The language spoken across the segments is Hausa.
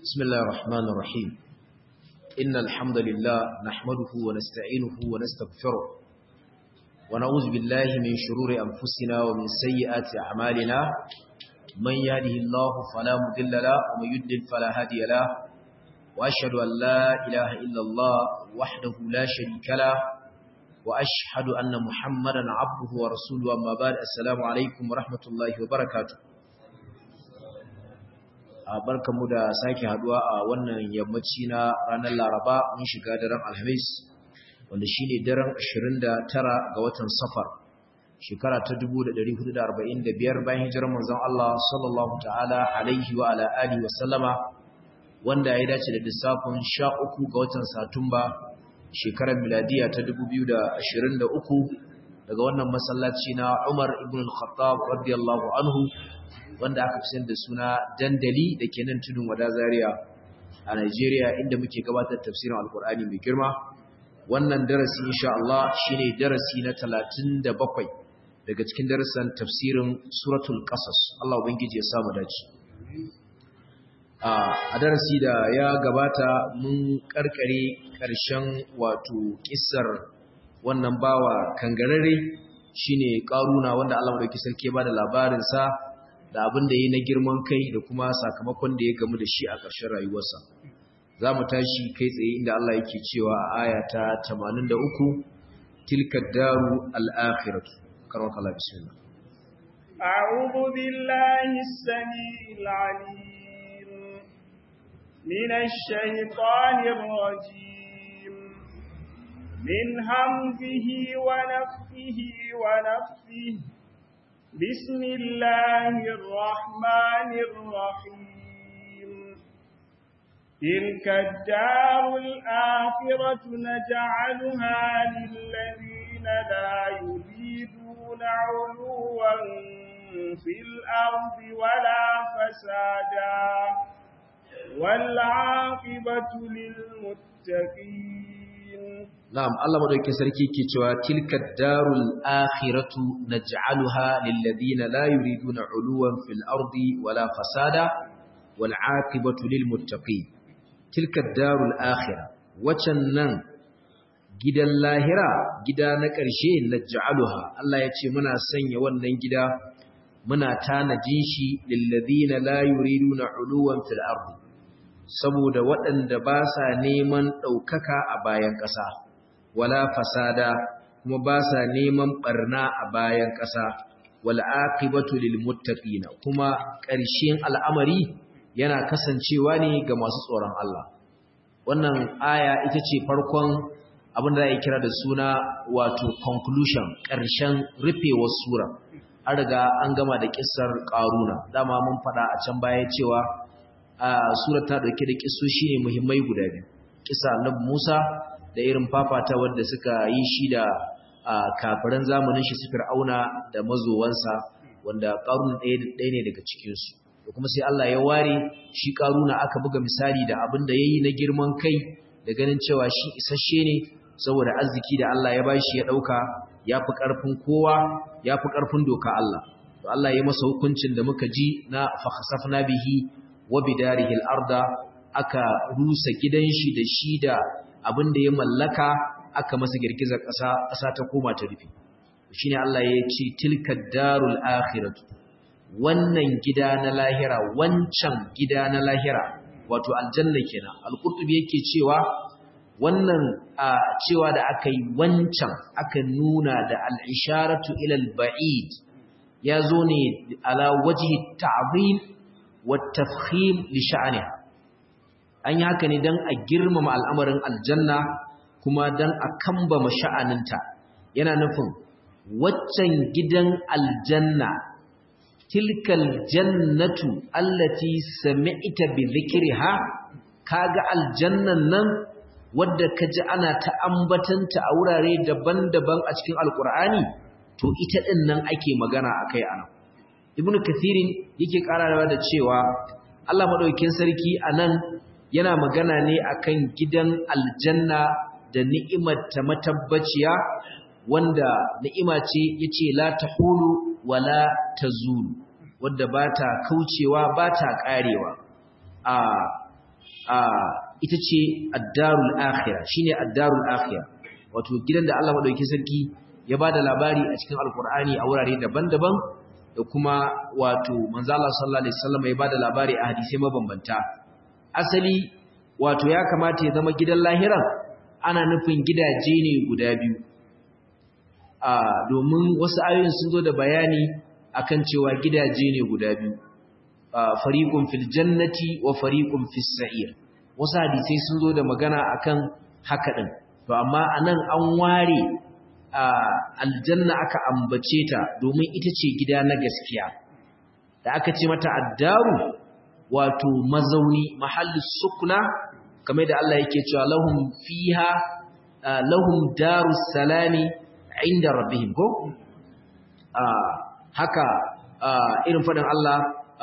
بسم الله الرحمن الرحيم إن الحمد لله نحمده ونستعينه ونستغفره ونعوذ بالله من شرور أنفسنا ومن سيئات أعمالنا من يهده الله فلا مضل له ومن يضلل فلا هادي له وأشهد أن لا إله إلا الله وحده لا شريك له وأشهد أن محمدا عبده ورسوله أما بعد السلام عليكم ورحمة الله وبركاته barkanmu da sake haduwa a wannan yammaci na ranar Laraba mun shiga daren Alhamis wanda shine daren 29 ga watan Safar shekara ta 1445 bayan hijirar manzon Allah sallallahu ta'ala alaihi wa ala alihi wa sallama wanda ya dace da lissafin 13 ga watan Satumba shekarar miladiya ta 2023 daga wannan masallaci na Umar ibn al-Khattab radiyallahu anhu wanda aka fi da suna dandali da ke nan tudun wada zaria a Najeriya inda muke gabatar tafsirin alkur'ani mai girma wannan darasi insha Allah shine darasi na 37 daga cikin darasan tafsirin suratul qasas Allah ubangiji ya samu dace a darasi da ya gabata mun karkare karshen wato kissar wannan bawa kangarare shine karuna wanda Allah madauki sarki ya bada labarin sa da abin da yi na girman kai da kuma sakamakon da ya gamu da shi a ƙarshen rayuwarsa za mu tashi kai tsaye inda Allah yake cewa a aya ta 83 tilka daru al-akhiratu karwa kala bismillah a'udhu billahi as-sami'il 'alim minash shaitanir rajim min hamzihi wa nafthihi wa nafthihi بسم الله الرحمن الرحيم تلك الدار الآخرة نجعلها للذين لا يريدون علوا في الأرض ولا فسادا والعاقبة للمتقين Na'am, Allah madaukakin sarki ke cewa tilka darul akhiratu naj'aluha lil ladina la yuriduna 'uluwan fil ardi wala fasada wal 'aqibatu lil muttaqin. Tilka darul akhirah wacan nan gidan lahira gida na ƙarshe naj'aluha Allah ya ce muna sanya wannan gida muna tanajin shi lil ladina la yuriduna 'uluwan fil ardi saboda waɗanda ba sa neman ɗaukaka a bayan ƙasa wala fasada kuma ba sa neman barna a bayan ƙasa wal aqibatu lil muttaqina kuma ƙarshen al'amari yana kasancewa ne ga masu tsoron Allah wannan aya ita ce farkon abin da ya kira da suna wato conclusion ƙarshen rufewar sura an riga an gama da kissar ƙaruna dama mun faɗa a can baya cewa a sura ta dauke da kissoshi ne muhimmai guda biyu kissa annabi Musa da irin fafata wanda suka yi shi da kafiran zamanin shi su Fir'auna da mazowansa wanda Qarun ɗaya ɗaya ne daga cikin su da kuma sai Allah ya ware shi Qaruna aka buga misali da abin da yayi na girman kai da ganin cewa shi isasshe ne saboda arziki da Allah ya bashi ya dauka yafi karfin kowa yafi karfin doka Allah to Allah ya masa hukuncin da muka ji na fa khasafna bihi wa bidarihi al-arda aka rusa gidan shi da shi da abin da ya mallaka aka masa girgizar ƙasa ƙasa ta koma ta rufe shine Allah ya ce tilka darul akhiratu wannan gida na lahira wancan gida na lahira wato aljanna kenan al-qurtubi yake cewa wannan a cewa da aka yi wancan aka nuna da al-isharatu ila al-ba'id ya zo ne ala wajhi ta'zim wa tafkhim li sha'niha an yi haka ne don a girmama al'amarin aljanna kuma don a kambama sha'aninta yana nufin waccan gidan aljanna tilkal jannatu allati sami'ta bi dhikriha kaga aljannan nan wadda kaji ana ta ambatanta a wurare daban-daban a cikin alkur'ani to ita din nan ake magana akai anan ibnu kathirin yake karawa da cewa Allah madaukakin sarki anan yana magana ne akan gidan aljanna da ni'imar ta matabbaciya wanda ni'ima ce yace la tahulu wala tazulu wanda bata kaucewa bata karewa a ita ce ad-darul akhirah shine ad-darul akhirah wato gidan da Allah madauki sarki ya bada labari a cikin alkur'ani a wurare daban-daban da kuma wato manzo Allah sallallahu alaihi wasallam ya bada labari a hadisi mabambanta asali wato ya kamata ya zama gidan lahiran ana nufin gidaje ne guda biyu a domin wasu ayoyin sun zo da bayani akan cewa gidaje ne guda biyu fariqun fil jannati wa fariqun fis sa'ir wasu hadisi sun zo da magana akan haka din to amma anan an ware aljanna aka ambace ta domin ita ce gida na gaskiya da aka ce mata addaru wato mazauni mahallus sukuna kamar da Allah yake cewa lahum fiha lahum darus salami inda rabbihim ko haka irin faɗin Allah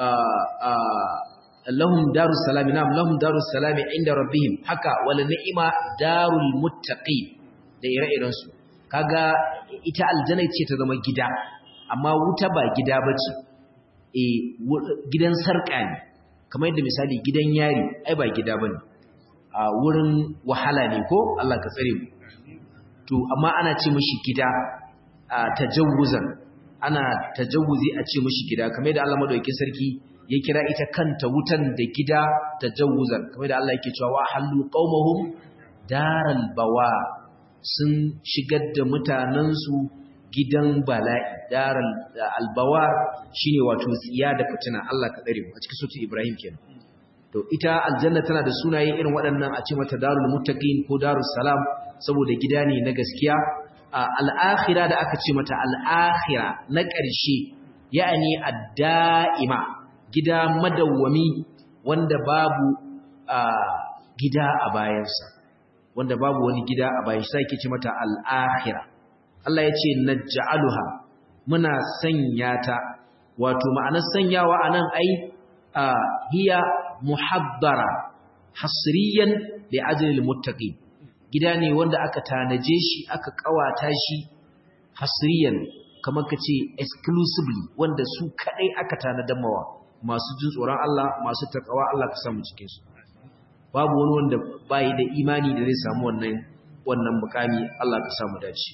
lahum darus salami na'am lahum darus salami inda rabbihim haka wala ni'ima darul muttaqin da ire-iren su kaga ita aljanna ce ta zama gida amma wuta ba gida bace eh gidan sarka ne kamar yadda misali gidan yari ai ba gida bane a wurin wahala ne ko Allah ka tsare mu to amma ana ce mishi gida a tajawuzan ana tajawuzi a ce mishi gida kamar yadda Allah madaukakin sarki ya kira ita kanta wutan da gida tajawuzan kamar yadda Allah yake cewa wa halu qaumahum daral bawa sun shigar da mutanensu gidan bala'i daral albawar shine wato tsiya da fitina Allah ka dare mu a cikin sura Ibrahim kenan to ita aljanna tana da sunaye irin waɗannan a ce mata darul muttaqin ko darus salam saboda gida ne na gaskiya al-akhirah da aka ce mata al-akhirah na ƙarshe ya'ani ad-da'ima gida madawwami wanda babu gida a bayansa wanda babu wani gida a bayan sai yake ce mata al-akhirah Allah ya ce naj'aluha muna sanya ta wato ma'anar sanyawa anan ai hiya muhabbara hasriyan li ajlil muttaqin gida ne wanda aka tanaje shi aka kawata shi hasriyan kamar kace exclusively wanda su kadai aka tanadan mawa masu jin tsoron Allah masu takawa Allah ka samu cikin su babu wani wanda bai da imani da zai samu wannan wannan mukami Allah ka samu dace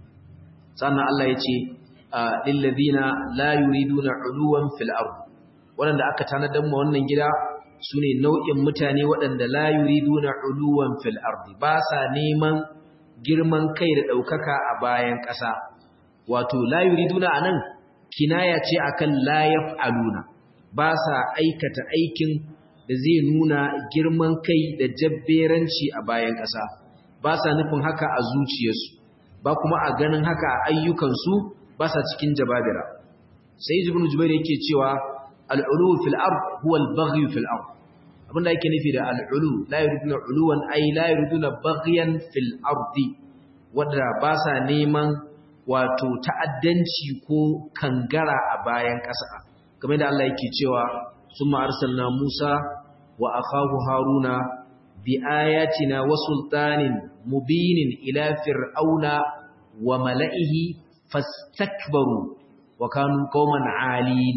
sannan Allah ya ce lil ladina la yuriduna uluwan fil ard wanda aka tanadan ma wannan gida su ne nau'in mutane waɗanda la yuriduna uluwan fil ardi ba sa neman girman kai da ɗaukaka a bayan ƙasa wato la yuriduna anan kinaya ce akan la yaf'aluna ba sa aikata aikin da zai nuna girman kai da jabberanci a bayan ƙasa ba sa nufin haka a zuciyarsu ba kuma a ganin haka a ayyukansu ba sa cikin jababira sai ibn jubair yake cewa al'ulu fil ard huwa al-baghy fil ard abinda yake nufi da al'ulu la yuriduna uluwan ay la yuriduna baghyan fil ardi wanda ba sa neman wato ta'addanci ko kangara a bayan ƙasa kamar da Allah yake cewa summa arsalna Musa wa akhahu Haruna bi ayatina wa sultanin mubinin ila fir'auna wa mala'ihi fastakbaru wa kanu qauman 'alin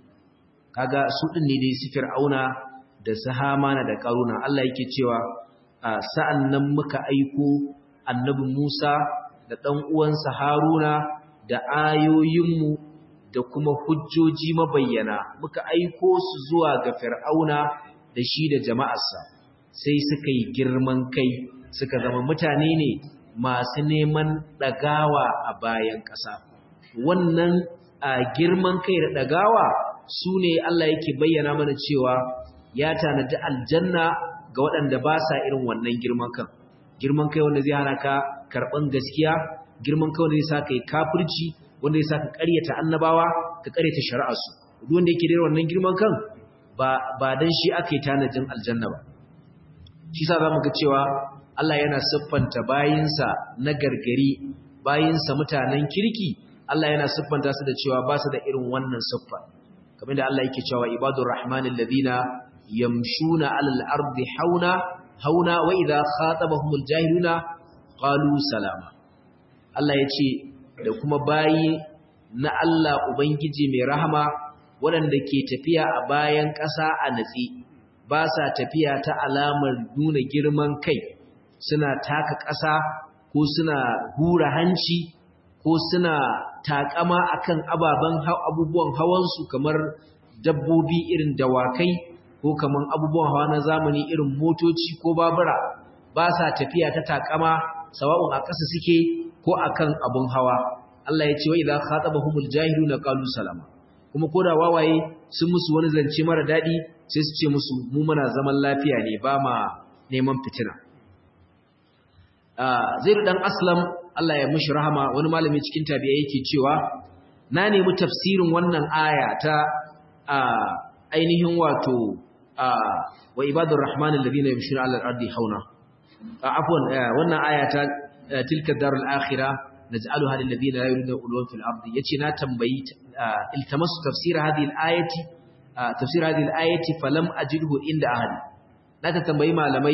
kaga su din ne dai su fir'auna da su hamana da karuna Allah yake cewa sa'an nan muka aiko annabi Musa da ɗan uwansa Haruna da ayoyinmu da kuma hujjoji mabayyana muka aiko su zuwa ga fir'auna da shi da jama'arsa sai suka yi girman kai suka zama mutane ne masu neman ɗagawa a bayan ƙasa wannan girman kai da ɗagawa su ne Allah yake bayyana mana cewa ya tanadi aljanna ga waɗanda ba sa irin wannan girman kan girman kai wanda zai hana ka karɓan gaskiya girman kai wanda zai sa ka yi kafirci wanda zai sa ka ƙaryata annabawa ka ƙaryata shari'arsu duk wanda yake da wannan girman kan ba ba dan shi aka yi tanadin aljanna ba shi sa zamu ga cewa Allah yana siffanta bayinsa na gargari bayinsa mutanen kirki Allah yana siffanta su da cewa ba su da irin wannan siffa kamar da Allah yake cewa ibadur rahmanil ladina yamshuna alal ardi hauna hauna wa idha khatabahumul jahiluna qalu salama Allah yace da kuma bayi na Allah ubangiji mai rahama waɗanda ke tafiya a bayan ƙasa a natsi ba sa tafiya ta alamar nuna girman kai suna taka ƙasa ko suna hura hanci ko suna takama akan ababen abubuwan hawansu kamar dabbobi irin dawakai ko kamar abubuwan hawa na zamani irin motoci ko babura ba sa tafiya ta takama sawa'un a ƙasa suke ko akan abun hawa Allah ya ce wa idza khatabahumul jahiluna qalu salama kuma koda wawaye sun musu wani zance mara dadi sai su ce musu mu muna zaman lafiya ne ba ma neman fitina Zaid dan Aslam Allah ya mishi rahama wani malami cikin tabi'a yake cewa na nemi tafsirin wannan aya ta ainihin wato wa ibadur rahman alladhina yamshuna 'ala al-ardi hauna afwan wannan aya ta tilka darul akhirah naj'aluha lil ladina la yuriduna ulwan fil ardi yace na tambayi iltamasu tafsir hadhihi al-ayati tafsir hadhihi al-ayati falam ajidhu inda ahli naka tambayi malamai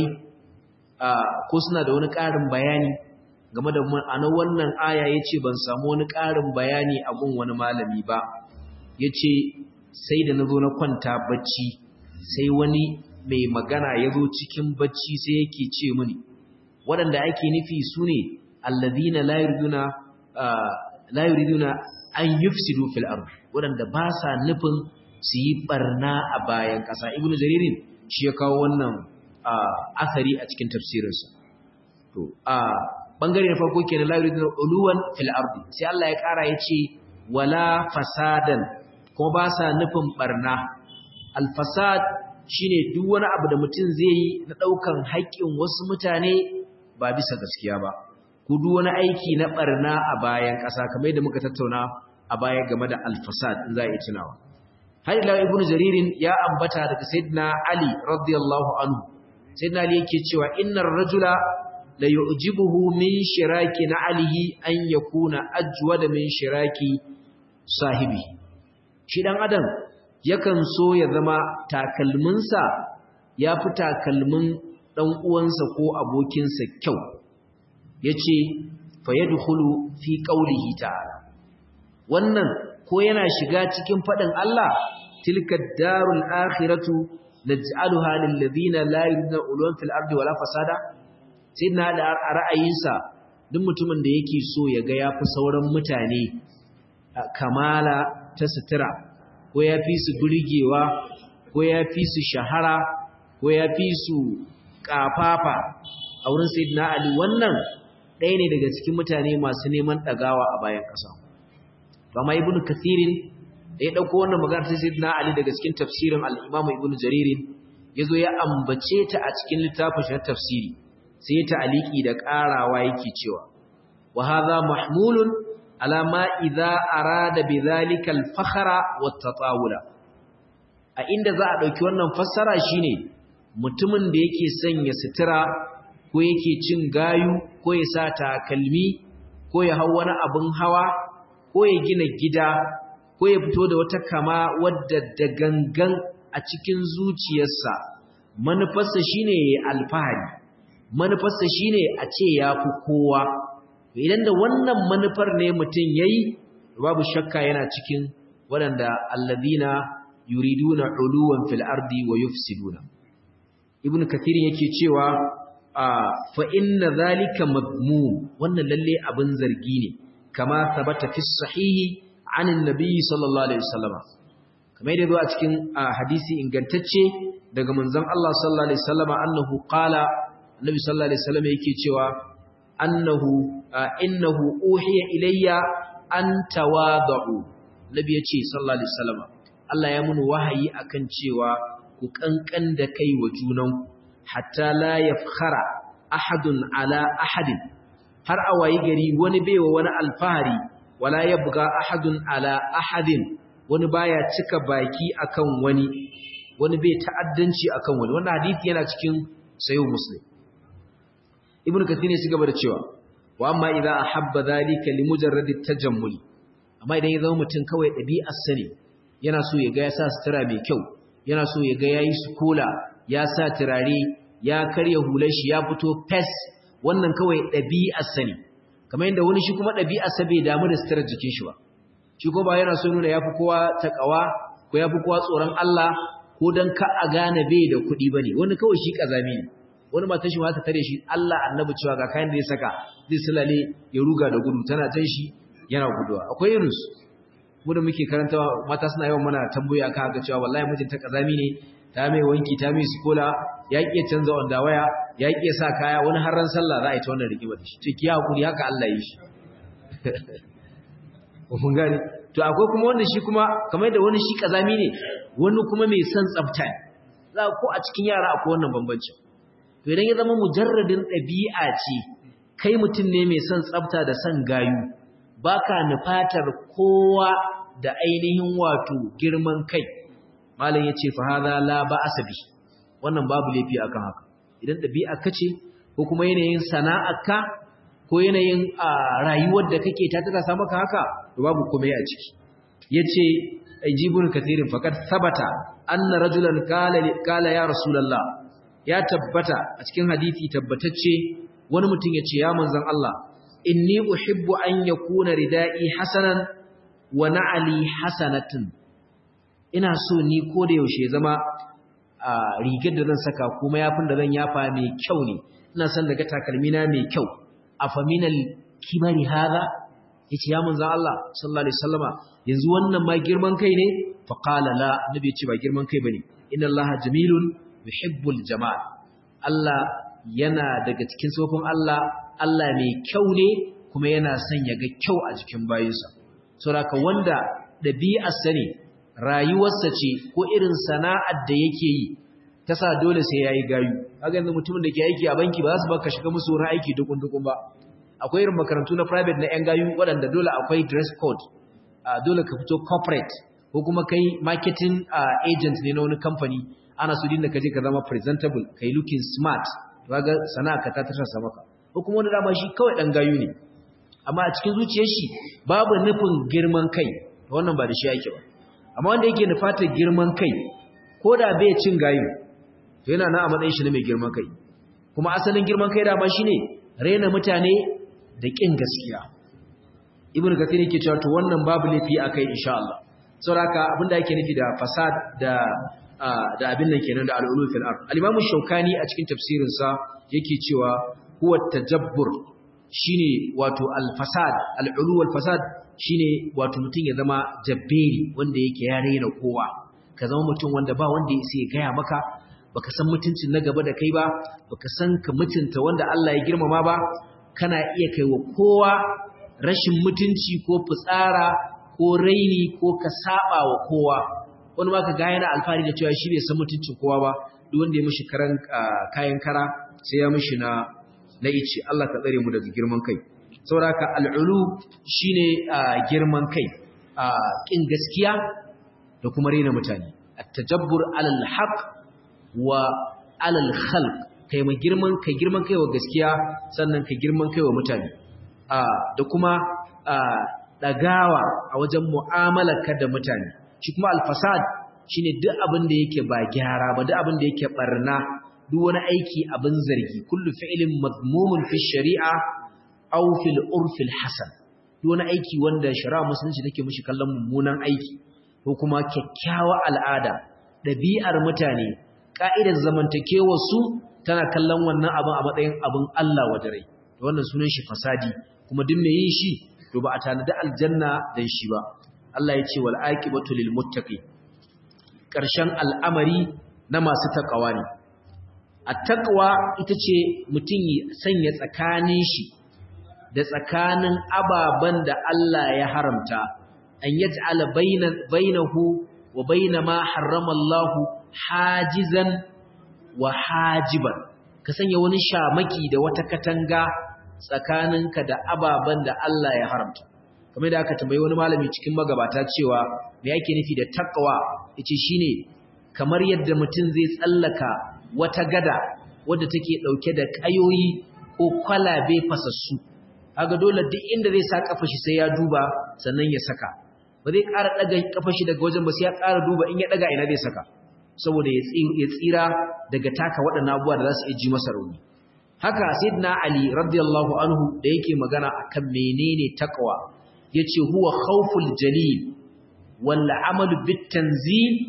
ko suna da wani ƙarin bayani game da ma'anar wannan aya yace ban samu wani ƙarin bayani a gun wani malami ba yace sai da nazo na kwanta bacci sai wani mai magana ya zo cikin bacci sai yake ce mini waɗanda ake nufi su ne allazina la yuriduna la yuriduna an yufsidu fil ard waɗanda ba sa nufin su yi barna a bayan ƙasa ibnu jaririn shi ya kawo wannan asari a cikin tafsirinsa to a bangare na farko kenan la yuriduna uluwan fil ard sai Allah ya ƙara ya ce wala fasadan kuma ba sa nufin barna al fasad shine duk wani abu da mutum zai yi na ɗaukan haƙƙin wasu mutane ba bisa gaskiya ba ko duk wani aiki na ɓarna a bayan ƙasa kamar yadda muka tattauna a baya game da alfasad in za a yi tunawa har ila ibnu jaririn ya ambata daga sayyidina ali radiyallahu anhu sayyidina ali yake cewa innar rajula la yu'jibuhu min shiraki na alihi an yakuna ajwada min shiraki sahibi shi dan adam yakan so ya zama takalminsa ya fi takalmin ɗan uwansa ko abokinsa kyau ya ce fayyadukulu fi ƙaulihi ta'ala wannan ko yana shiga cikin faɗin Allah tilka darul akhiratu naj'aluha lil ladina la yuriduna ulwan fil ardi wala fasada sai na da ra'ayinsa duk mutumin da yake so ya ga yafi sauran mutane kamala ta sutura ko ya fi su burgewa ko ya fi su shahara ko ya fi su kafafa a wurin sayyidina ali wannan ɗaya ne daga cikin mutane masu neman ɗagawa a bayan ƙasa to amma ibnu kathirin da ya ɗauko wannan magana ta sayyidina ali daga cikin tafsirin al-imamu ibnu jaririn yazo ya ambace ta a cikin littafin shi na tafsiri sai ta aliki da ƙarawa yake cewa wa hadha mahmulun ala ma idza arada bidhalika al-fakhra wat-tatawula a inda za a dauki wannan fassara shine mutumin da yake sanya sutura ko yake cin gayu ko ya sa takalmi ko ya hau wani abin hawa ko ya gina gida ko ya fito da wata kama wadda da gangan a cikin zuciyarsa manufarsa shine alfahari manufarsa shine a ce ya fi kowa idan da wannan manufar ne mutum yayi babu shakka yana cikin waɗanda alladina yuriduna uluwan fil ardi wa yufsiduna ibn kathir yake cewa fa inna zalika madmum wannan lalle abin zargi ne kama sabata fi sahihi an annabi sallallahu alaihi wasallam kamar yadda zo a cikin hadisi ingantacce daga manzon Allah sallallahu alaihi wasallam annahu qala annabi sallallahu alaihi wasallam yake cewa annahu innahu uhiya ilayya an tawadu nabi yace sallallahu alaihi wasallam Allah ya mun wahayi akan cewa ku kankan da kai wa junan hatta la yafkhara ahadun ala ahadin har a wayi gari wani baiwa wani alfahari wala yabga ahadun ala ahadin wani baya cika baki akan wani wani bai ta'addanci akan wani wannan hadisi yana cikin sayo muslim ibn kathir ne gaba da cewa wa amma idza ahabba dhalika li mujarrad at-tajammul amma idan ya zama mutum kawai dabi'ar sani yana so ya ga ya sa sutura mai kyau yana so ya ga yayi sukola ya sa turare ya karya hular shi ya fito fes wannan kawai dabi'ar sani kamar yadda wani shi kuma dabi'ar sa bai damu da suturar jikin shi ba shi ko ba yana so nuna yafi kowa takawa ko yafi kowa tsoron Allah ko dan ka a gane bai da kuɗi bane wani kawai shi kazami ne wani matan shi ma ta tare shi Allah annabi cewa ga kayan da ya saka zai sulale ya ruga da gudu tana tan shi yana guduwa akwai irin su mu da muke karanta mata suna yawan mana tambayoyi akan haka cewa wallahi mijinta kazami ne ta mai wanki ta mai sikola ya ƙi canza wanda waya ya ƙi sa kaya wani har ran sallah za a yi ta wannan rigima da shi ce ki hakuri haka Allah yi shi mun gane to akwai kuma wanda shi kuma kamar da wani shi kazami ne wani kuma mai son tsafta za ko a cikin yara akwai wannan bambanci to idan ya zama mujarradin ɗabi'a ce kai mutum ne mai son tsafta da son gayu baka nufatar kowa da ainihin wato girman kai malam yace fa hadha la ba'asa bi wannan babu laifi akan haka idan ɗabi'a kace ko kuma yanayin sana'arka ko yanayin rayuwar da kake ta tasa maka haka to babu komai a ciki yace ajibun kathirin faqad sabata anna rajulan qala qala ya rasulullah ya tabbata a cikin hadisi tabbatacce wani mutum yace ya manzon Allah inni uhibbu an yakuna ridai hasanan wa na'ali hasanatun ina so ni ko da yaushe zama a rigar da zan saka kuma yafin da zan yafa mai kyau ne ina son daga takalmina mai kyau afaminal kibari hada yace ya manzo Allah sallallahu alaihi wasallama yanzu wannan ma girman kai ne fa qala la nabi yace ba girman kai bane inna Allah jamilun yuhibbul jamal Allah yana daga cikin sofin Allah Allah mai kyau ne kuma yana son ya ga kyau a jikin bayinsa saboda wanda dabi'arsa ne rayuwarsa ce ko irin sana'ar da yake yi ta sa dole sai yayi gayu kaga yanzu mutumin da ke aiki a banki ba za su baka shiga musu wurin aiki dukun dukun ba akwai irin makarantu na private na yan gayu waɗanda dole akwai dress code dole ka fito corporate ko kuma kai marketing agent ne na wani company ana so dinda ka je ka zama presentable kai looking smart kaga sana'a ka ta tarsa maka ko kuma wani dama shi kawai dan gayu ne amma a cikin zuciyar shi babu nufin girman kai wannan ba da shi yake ba amma wanda yake nufatar girman kai ko da bai cin gayu to yana na a matsayin shi ne mai girman kai kuma asalin girman kai dama shine raina mutane da kin gaskiya ibn kathir yake cewa to wannan babu laifi akai insha Allah saboda abinda yake nufi da fasad da da abin nan kenan da al-ulu fil ard al-imam shaukani a cikin tafsirin sa yake cewa huwa tajabbur shine wato al-fasad al-ulu wal fasad shine wato mutum ya zama jabberi wanda yake ya raina kowa ka zama mutum wanda ba wanda ya sai gaya maka baka san mutuncin na gaba da kai ba baka san ka mutunta wanda Allah ya girmama ba kana iya kai wa kowa rashin mutunci ko fitsara ko raini ko ka saba wa kowa wani ma ka ga yana alfahari da cewa shi bai san mutuncin kowa ba duk wanda ya mishi karan kayan kara sai ya mishi na na ice Allah ka tsare mu daga girman kai saboda ka al'ulu shine girman kai kin gaskiya da kuma rena mutane at-tajabbur 'ala al-haq wa 'ala al-khalq kai mai girman kai girman kai wa gaskiya sannan kai girman kai wa mutane da kuma dagawa a wajen mu'amalarka da mutane shi kuma al-fasad shine duk abin da yake ba gyara ba duk abin da yake barna duk wani aiki abin zargi kullu fi'lin madmumun fi shari'a aw fil urfil hasan duk wani aiki wanda shari'a musulunci take mishi kallon mummunan aiki ko kuma kyakkyawa al'ada ɗabi'ar mutane ka'idar zamantakewar su tana kallon wannan abin a matsayin abin Allah wadare to wannan sunan shi fasadi kuma duk mai yin shi to ba a tanadi aljanna dan shi ba Allah ya ce wal aqibatu lil muttaqin ƙarshen al'amari na masu takawa ne at-taqwa ita ce mutum ya sanya tsakanin shi da tsakanin ababen da Allah ya haramta an yaj'ala bainahu wa baina ma harrama Allah hajizan wa hajiban ka sanya wani shamaki da wata katanga tsakaninka da ababen da Allah ya haramta kamar da aka tambayi wani malami cikin magabata cewa me yake nufi da taqwa yace shine kamar yadda mutum zai tsallaka wata gada wadda take dauke da kayoyi ko kwalabe fasassu kaga dole duk inda zai sa kafa shi sai ya duba sannan ya saka ba zai ƙara daga kafa shi daga wajen ba sai ya ƙara duba in ya daga ina zai saka saboda ya tsira daga taka waɗannan abubuwa da za su iya ji masa rauni haka sayyidina ali radiyallahu anhu da yake magana akan menene taqwa yace huwa khawful jalil wal amal bit tanzil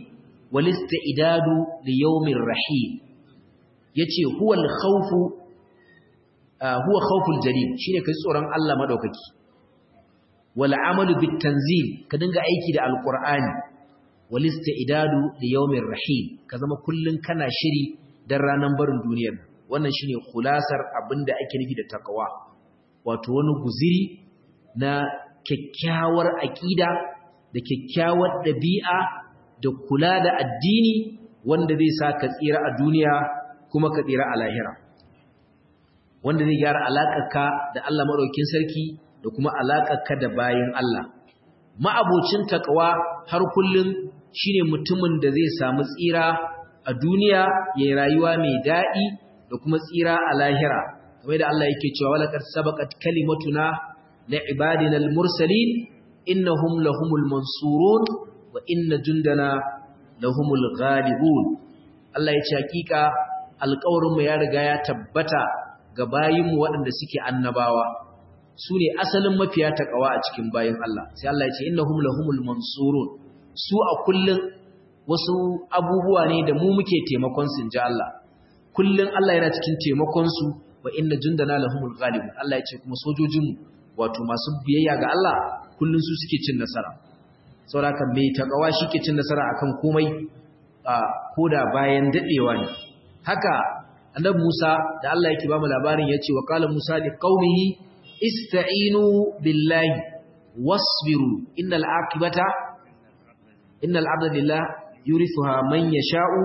wal istidadu li yawmir rahim yace huwa al khawfu huwa khawful jalil shine kai tsoron Allah madaukaki wal amalu bit tanzil ka dinga aiki da alqur'ani wal istidadu li yawmir rahim ka zama kullun kana shiri dan ranan barin duniyar wannan shine khulasar abinda ake nufi da takawa wato wani guziri na kyakkyawar aqida da kyakkyawar dabi'a da kula da addini wanda zai sa ka tsira a duniya kuma ka tsira a lahira wanda zai gyara alaƙarka da Allah maɗaukin sarki da kuma alaƙarka da bayin Allah. Ma'abocin taƙawa har kullum shine mutumin da zai samu tsira a duniya ya yi rayuwa mai daɗi da kuma tsira a lahira. Kamar da Allah yake cewa walakar sabakat kalimatuna na ibadinal mursalin innahum lahumul mansurun wa inna jundana lahumul ghalibun. Allah ya ce hakika alƙawarinmu ya riga ya tabbata ga bayinmu waɗanda suke annabawa su ne asalin mafiya taƙawa a cikin bayin Allah sai Allah ya ce innahum lahumul mansurun su a kullun wasu abubuwa ne da mu muke taimakon su inji Allah kullun Allah yana cikin taimakon su wa inna jundana lahumul ghalibun Allah ya ce kuma sojojinmu wato masu biyayya ga Allah kullun su suke cin nasara saboda mai taƙawa shike cin nasara akan komai koda bayan dadewa ne haka annabi Musa da Allah yake bamu labarin yace wa qala Musa li qaumihi ista'inu billahi wasbiru innal aqibata innal abda lillah yurithuha man yasha'u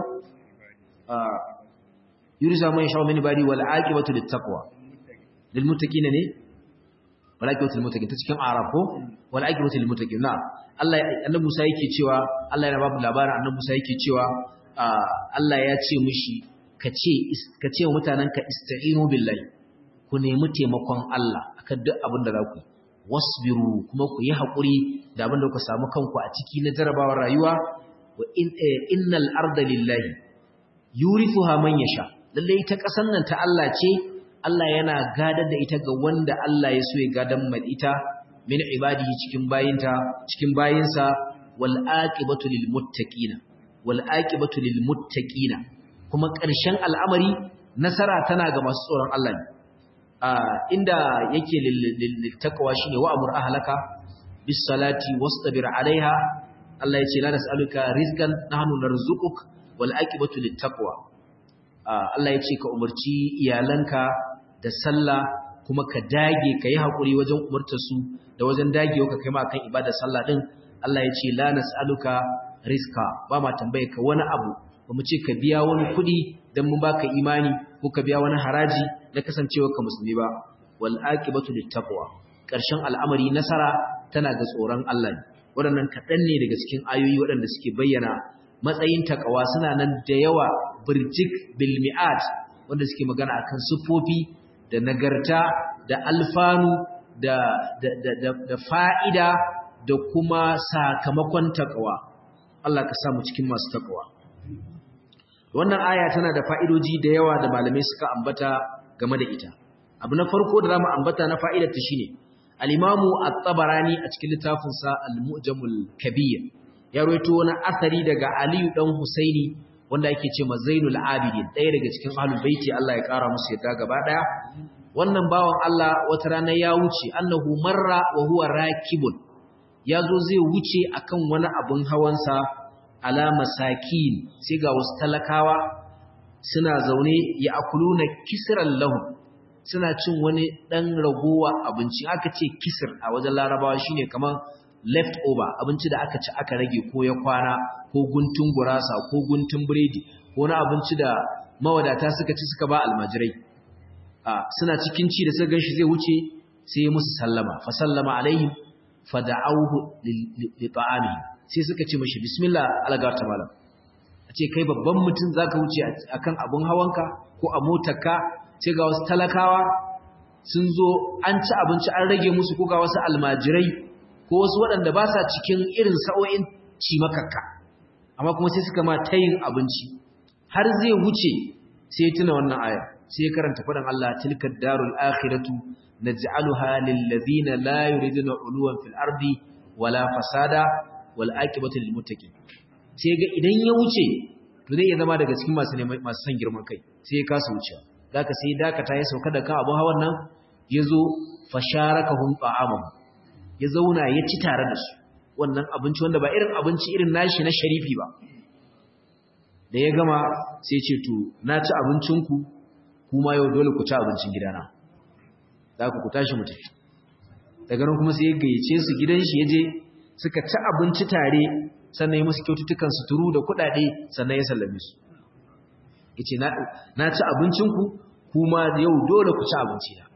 yurithuha man yasha'u min ibadi wal aqibatu littaqwa lil muttaqina ne wal aqibatu lil muttaqin ta cikin arab ko wal aqibatu lil muttaqin na Allah annabi Musa yake cewa Allah yana babu labarin annabi Musa yake cewa Allah ya ce mishi ka ce wa mutanenka ista'inu billahi ku nemi taimakon Allah akan duk abin da za ku wasbiru kuma ku yi haƙuri da abin da ku samu kanku a ciki na jarabawar rayuwa wa innal arda lillahi yurithuha man yasha lalle ita ƙasar nan ta Allah ce Allah yana gadar da ita ga wanda Allah ya so ya gadan mai ita min ibadihi cikin bayinta cikin bayinsa wal aqibatu lil muttaqina wal aqibatu lil muttaqina kuma ƙarshen al'amari nasara tana ga masu tsoron Allah ne inda yake littakawa shine wa amur ahlaka bis salati wastabir alaiha Allah yace la nas'aluka rizqan nahnu narzuquk wal aqibatu littaqwa Allah yace ka umarci iyalanka da sallah kuma ka dage ka yi hakuri wajen umartar su da wajen dagewa ka kai ma kan ibadar sallah din Allah yace la nas'aluka rizqa ba ma tambaye ka wani abu ba mu ce ka biya wani kuɗi don mu baka imani ko ka biya wani haraji na kasancewa ka musulmi ba wal aqibatu littaqwa ƙarshen al'amari nasara tana ga tsoron Allah ne waɗannan kaɗan ne daga cikin ayoyi waɗanda suke bayyana matsayin takawa suna nan da yawa birjik bil mi'at wanda suke magana akan siffofi da nagarta da alfanu da da da, da fa'ida da kuma sakamakon takawa Allah ka samu cikin masu takawa wannan aya tana da fa'idoji da yawa da malamai suka ambata game da ita abu na farko da zamu ambata na fa'idar ta shine al-imamu at-tabarani a cikin littafin sa al-mu'jamul kabir ya rawaito wani asari daga aliyu dan husaini wanda yake ce ma zainul abidin ɗaya daga cikin ahlul baiti Allah ya kara musu yadda gaba daya wannan bawan Allah wata rana ya wuce annahu marra wa huwa rakibun yazo zai wuce akan wani abun hawansa ala masakin sai ga wasu talakawa suna zaune ya akuluna kisran lahu suna cin wani dan ragowa abinci aka ce kisir a wajen larabawa shine kaman left over abinci da aka ci aka rage ko ya kwana ko guntun gurasa ko guntun biredi ko na abinci da mawadata suka ci suka ba almajirai a suna cikin ci da suka ganshi zai wuce sai musu sallama fa sallama alaihim fa da'awhu li ta'amihi sai suka ce mashi bismillah algata malam a ce kai babban mutum za ka wuce akan abun hawanka ko a motarka sai ga wasu talakawa sun zo an ci abinci an rage musu ko ga wasu almajirai ko wasu waɗanda ba sa cikin irin sa'o'in cimakakka amma kuma sai suka ma tayin abinci har zai wuce sai tuna wannan aya sai karanta faɗin Allah tilka darul akhiratu naj'aluha lil ladina la yuriduna uluwan fil ardi wala fasada wal aqibatu lil muttaqin sai ga idan ya wuce to zai iya zama daga cikin masu masu son girman kai sai ya kasa wucewa zaka sai dakata ya sauka da kan abun hawan nan ya zo fasharakahum ta'amahu ya zauna ya ci tare da su wannan abinci wanda ba irin abinci irin nashi na sharifi ba da ya gama sai ce to na ci abincinku kuma yau dole ku ci abincin gidana za ku ku tashi mu tafi daga nan kuma sai ya gayyace su gidan shi ya je suka ci abinci tare sannan ya musu kyaututtukan suturu da kuɗaɗe sannan ya sallame su ya ce na ci abincinku kuma yau dole ku ci abinci na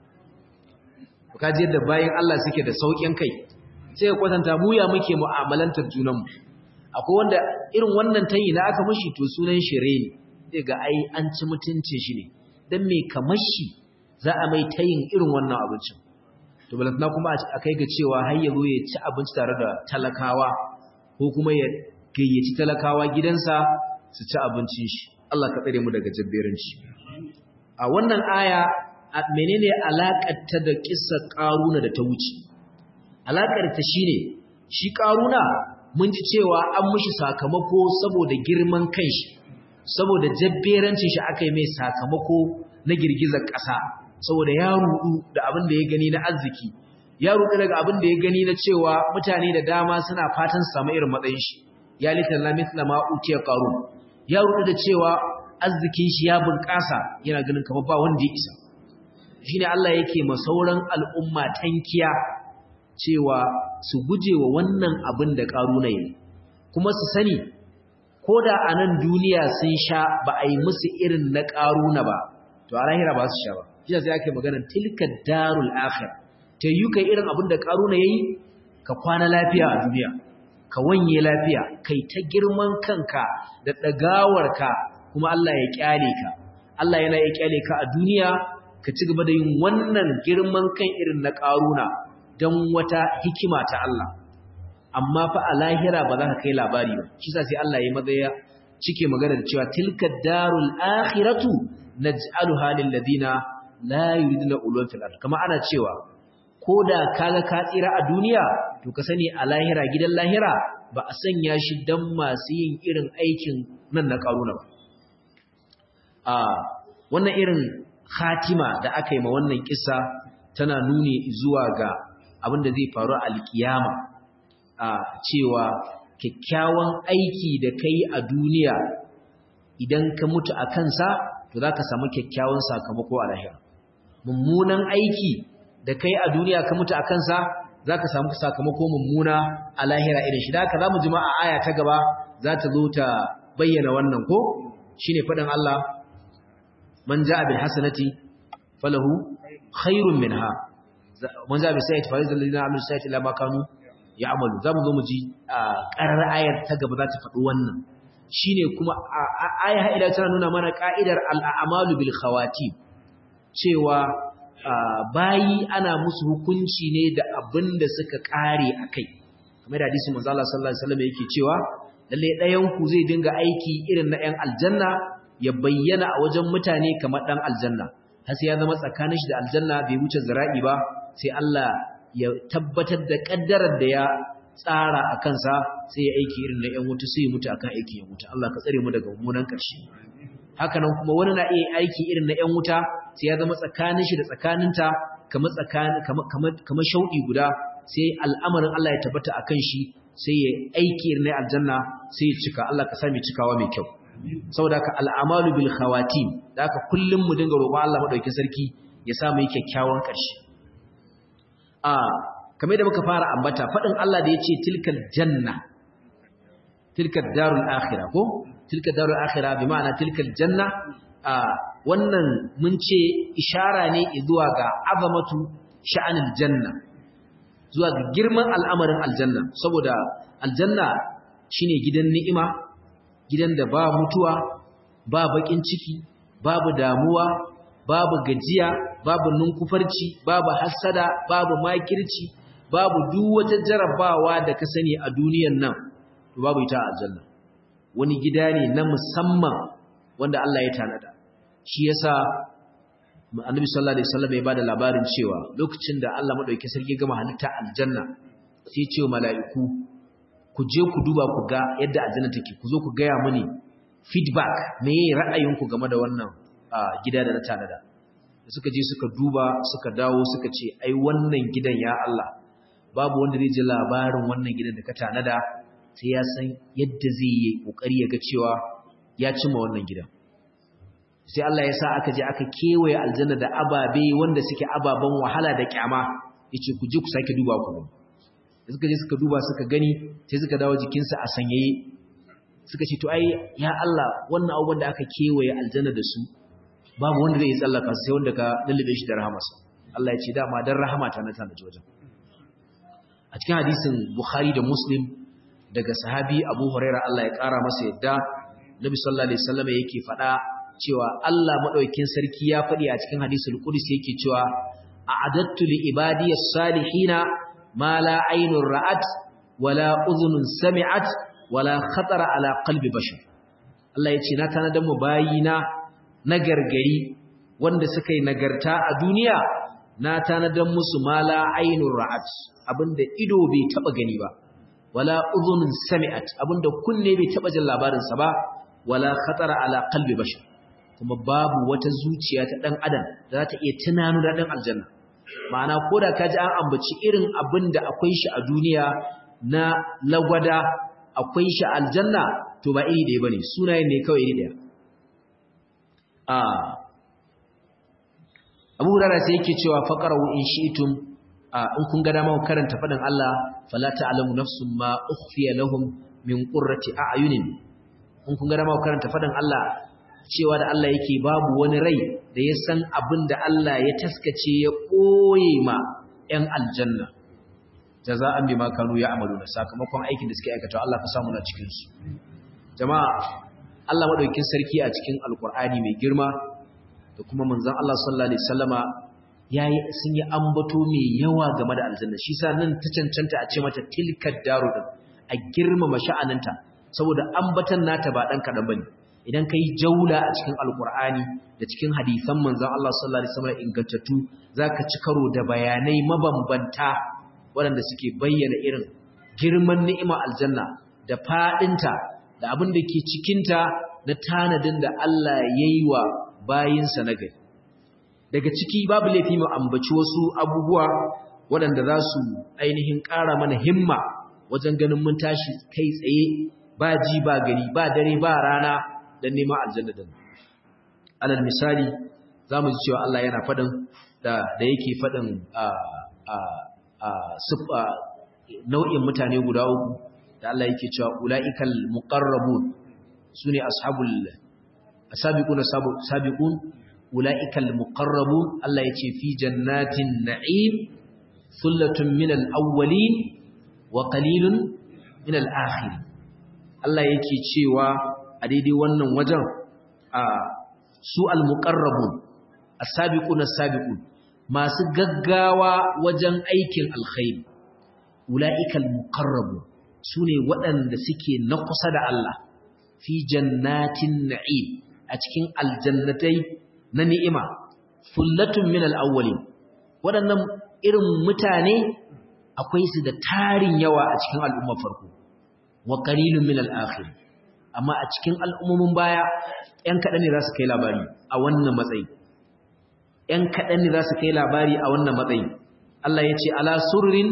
ka ji yadda bayan Allah suke da sauƙin kai sai ka kwatanta mu ya muke mu'amalantar junanmu akwai wanda irin wannan tayi na aka mashi to sunan shire ne zai ga ai an ci mutuncin shi ne dan me kamar shi za a mai tayin irin wannan abincin to balantana kuma a kai ga cewa har ya zo ya ci abinci tare da talakawa ko kuma ya gayyaci talakawa gidansa su ci abincin shi Allah ka tsare mu daga jabberanci a wannan aya menene alakar ta da kissar karuna da ta wuce alakar ta shine shi karuna mun ji cewa an mishi sakamako saboda girman kanshi saboda jabberancin shi aka yi mai sakamako na girgizar ƙasa saboda ya rudu da abin da ya gani na arziki ya rudu daga abin da ya gani na cewa mutane da dama suna fatan su samu irin matsayin shi ya litan la mithla ma utiya qarun ya rudu da cewa arzikin shi ya bunƙasa yana ganin kamar ba wanda ya isa shine Allah yake ma sauran al'umma tankiya cewa su guje wa wannan abin da ƙaruna yi kuma su sani ko da a nan duniya sun sha ba a yi musu irin na ƙaruna ba to a lahira ba su sha ba shi sai ake maganar tilka darul akhir ta yi kai irin abin da ƙaruna ya yi ka kwana lafiya a duniya ka wanye lafiya kai ta girman kanka da ɗagawarka kuma Allah ya ƙyale ka Allah yana ya ƙyale ka a duniya ka ci gaba da yin wannan girman kan irin na ƙaruna don wata hikima ta Allah amma fa a lahira ba za ka kai labari ba shi sa sai Allah ya maza ya cike magana da cewa tilka darul akhiratu naj'aluha lil ladina la yuriduna ulwan fil ard kama ana cewa koda kaga ka tsira a duniya to ka sani a lahira gidan lahira ba a sanya shi dan masu yin irin aikin nan na karuna ba a wannan irin khatima da aka yi ma wannan kissa tana nuni zuwa ga abin da zai faru a alkiyama a cewa kyakkyawan aiki da kai a duniya idan ka mutu a kansa to za ka samu kyakkyawan sakamako a lahira mummunan aiki da kai a duniya ka mutu a kansa za ka samu sakamako mummuna a lahira irin shi da haka za mu jima a aya ta gaba za ta zo ta bayyana wannan ko shine faɗin Allah man ja'a bil hasanati falahu khairun minha man ja'a bis sayyati falaysa alladhina amilu sayyati illa ma kanu ya'malu zamu zo mu ji a karar ayar ta gaba za ta faɗi wannan shine kuma aya ha ila tana nuna mana ka'idar al-a'malu bil khawatim cewa bayi ana musu hukunci ne da abin da suka kare akai kamar da hadisi manzo Allah sallallahu alaihi wasallam yake cewa lalle ɗayan ku zai dinga aiki irin na 'yan aljanna ya bayyana a wajen mutane kamar ɗan aljanna har sai ya zama tsakanin shi da aljanna bai wuce zira'i ba sai Allah ya tabbatar da ƙaddarar da ya tsara a kansa sai ya aiki irin na 'yan wuta sai ya mutu akan aiki ya mutu Allah ka tsare mu daga mummunan ƙarshe haka nan kuma wani na iya aiki irin na 'yan wuta sai ya zama tsakanin shi da tsakaninta kamar tsakanin kamar shauɗi guda sai al'amarin Allah ya tabbata akan shi sai ya aiki irin na aljanna sai ya cika Allah ka sami cikawa mai kyau saboda ka al'amalu bil khawatim da aka kullum mu dinga roƙon Allah madaukakin sarki ya sa mu yi kyakkyawan ƙarshe a kamar da muka fara ambata faɗin Allah da yace tilkal janna tilkal darul akhirah ko tilkal darul akhirah bi ma'ana tilkal janna a wannan mun ce ishara ne zuwa ga azamatu sha'anil janna zuwa ga girman al'amarin aljanna saboda aljanna shine gidan ni'ima gidan da ba mutuwa ba bakin ciki babu damuwa babu gajiya babu nunkufarci babu hassada babu makirci babu duk wata jarabawa da ka sani a duniyan nan to babu ita a aljanna wani gida ne na musamman wanda Allah ya tanada shi yasa annabi sallallahu alaihi wasallam ya bada labarin cewa lokacin da Allah madauki sarki gama halitta aljanna sai ya ce wa mala'iku ku je ku duba ku ga yadda aljanna take ku zo ku gaya mini feedback me ra'ayinku game da wannan gida da na tanada da suka je suka duba suka dawo suka ce ai wannan gidan ya Allah babu wanda zai ji labarin wannan gidan da ka tanada sai ya san yadda zai yi kokari ya ga cewa ya cimma wannan gidan sai Allah ya sa aka je aka kewaye aljanna da ababe wanda suke ababen wahala da kyama yace ku je ku sake duba ku da suka je suka duba suka gani sai suka dawo jikinsa a sanyaye suka ce to ai ya Allah wannan abubuwan da aka kewaye aljanna da su babu wanda zai tsallaka sai wanda ka lullube shi da rahamarsa Allah ya ce dama dan rahama ta na tana wajen a cikin hadisin Bukhari da Muslim daga sahabi Abu Hurairah Allah ya kara masa yadda Nabi sallallahu alaihi wasallam yake faɗa cewa Allah madaukakin sarki ya faɗi a cikin hadisul qudsi yake cewa a'adattu li ibadiyas salihina ma la aynun ra'at wala udhunun sami'at wala khatara ala qalbi bashar Allah ya ce na tanadar mu bayina na gargari wanda suka yi nagarta a duniya na tanadar musu mala ainun ra'at abinda ido bai taba gani ba wala udhunun sami'at abinda kunne bai taba jin labarin sa ba wala khatara ala qalbi bashar kuma babu wata zuciya ta dan adam da za ta iya tunanu da dan aljanna ma'ana koda kaji an ambaci irin abinda akwai shi a duniya na lagwada akwai shi aljanna to ba iri ɗaya bane sunayen ne kawai iri ɗaya a Abu Hurairah sai yake cewa faqaru in shi'tum in kun ga dama karanta fadin Allah fala ta'lamu nafsun ma ukhfiya lahum min qurrati a'yunin in kun ga dama karanta fadin Allah cewa da Allah yake babu wani rai da ya san abin da Allah ya taskace ya ɓoye ma 'yan aljanna jaza'an bima kanu ya'maluna sakamakon aikin da suke aikata Allah ka samu na cikin su jama'a Allah madaukakin sarki a cikin alkur'ani mai girma da kuma manzon Allah sallallahu alaihi wasallama yayi sun yi ambato mai yawa game da aljanna shi sa nan ta cancanta a ce mata tilkad daru din a girmama sha'aninta saboda ambatan nata ba dan kadan bane idan kai jaula a cikin alkur'ani da cikin hadisan manzon Allah sallallahu alaihi wasallam ingantattu zaka ci karo da bayanai mabambanta waɗanda suke bayyana irin girman ni'ima aljanna da faɗinta da abin da ke cikinta na tanadin da Allah ya yi wa bayinsa na gari. Daga ciki babu laifi mu ambaci wasu abubuwa waɗanda za su ainihin ƙara mana himma wajen ganin mun tashi kai tsaye ba ji ba gari ba dare ba rana don neman aljanna din. Alal misali za mu ji cewa Allah yana faɗin da yake faɗin nau'in mutane guda uku da Allah yake cewa ula'ikal muqarrabun sune ashabul asabiquna sabiqun ula'ikal muqarrabun Allah yace fi jannatin na'im thullatun minal awwalin wa qalilun minal akhirin Allah yake cewa a daidai wannan wajen a su al muqarrabun asabiquna sabiqun masu gaggawa wajen aikin alkhairi ula'ikal muqarrabu sune waɗanda suke na kusa da Allah fi jannatin na'im a cikin aljannatai na ni'ima fullatun min al-awwalin waɗannan irin mutane akwai su da tarin yawa a cikin al'ummar farko wa qalilun min al-akhir amma a cikin al'ummomin baya ƴan kaɗan ne za su kai labari a wannan matsayi ‘yan kaɗan ne za su kai labari a wannan matsayi. Allah ya ce, Ala surrin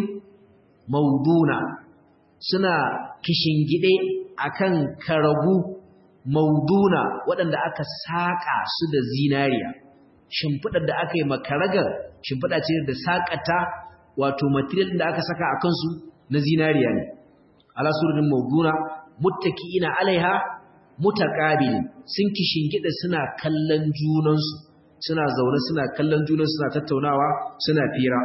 mauduna suna kishingide a kan karagu mauduna waɗanda aka saƙa su da zinariya. Shimfiɗar da aka yi makaragar shimfiɗa ce da saƙata wato material da aka saka a kansu na zinariya ne. Ala surrin mauduna, muttaki ina alaiha, mutaƙabili sun kishingide suna kallon junansu. suna zaune suna kallon junan suna tattaunawa suna fira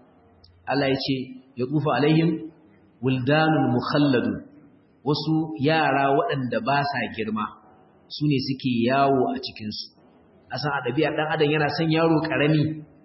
Allah ya ce ya tsufa alaihim wildanul mukhalladu wasu yara waɗanda ba sa girma su ne suke yawo a cikinsu a san a ɗabi'ar ɗan adam yana son yaro ƙarami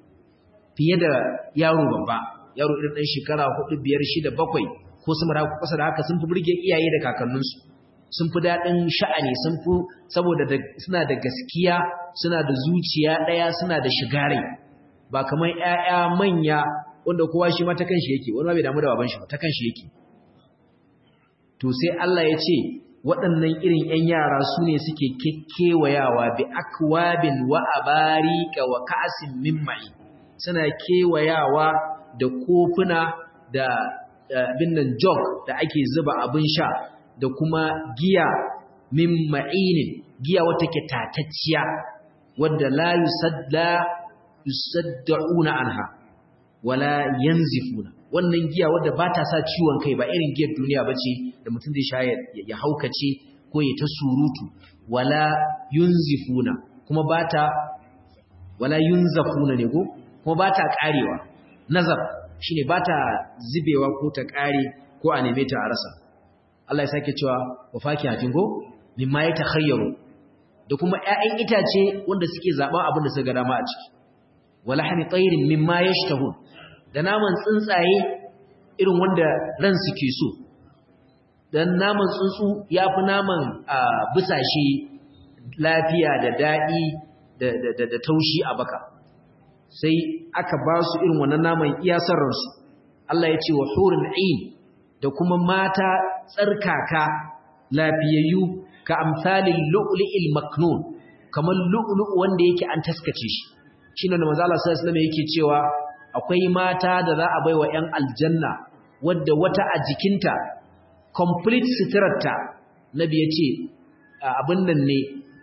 fiye da yaro babba yaro irin ɗan shekara hudu biyar shida bakwai ko sama da kusa da haka sun fi burge iyaye da kakanninsu sun fi daɗin sha'ani sun fi saboda suna da gaskiya suna da zuciya ɗaya suna da shigare ba kamar ‘ya'ya manya wanda kowa shi ma ta kanshi yake wani ma bai damu da baban shi ba ta kanshi yake to sai Allah ya ce waɗannan irin ‘yan yara su ne suke kewayawa bi akwabin wa abarika wa ka'asin min mai suna kewayawa da kofuna da abin nan jog da ake zuba abin sha da kuma giya min ma'inin giya wata ke tatacciya wadda la yusadda yusaddauna anha wala yanzifuna wannan giya wadda ba ta sa ciwon kai ba irin giyar duniya ba ce da mutum zai sha ya haukace ko ya ta surutu wala yunzifuna kuma ba ta wala yunzafuna ne ko kuma ba ta karewa nazar shine ba ta zubewa ko ta kare ko a neme ta a rasa Allah ya sake cewa wa fakihatin go mimma ya takhayyaru da kuma ƴaƴan itace wanda suke zaben abin da suka ga dama a ciki wala hani tayrin mimma yashtahun da naman tsuntsaye irin wanda ran suke so dan naman tsuntsu yafi naman busashe lafiya da dadi da da da taushi a baka sai aka ba su irin wannan naman iya sarransu Allah ya ce wa hurul ain da kuma mata tsarkaka lafiyayyu ka amsalin lu'li'il maknun kamar lu'lu'u wanda yake an taskace shi shine da manzo Allah sallallahu alaihi wasallam yake cewa akwai mata da za a baiwa ƴan aljanna wadda wata a jikinta complete sitirarta nabi yace abin nan ne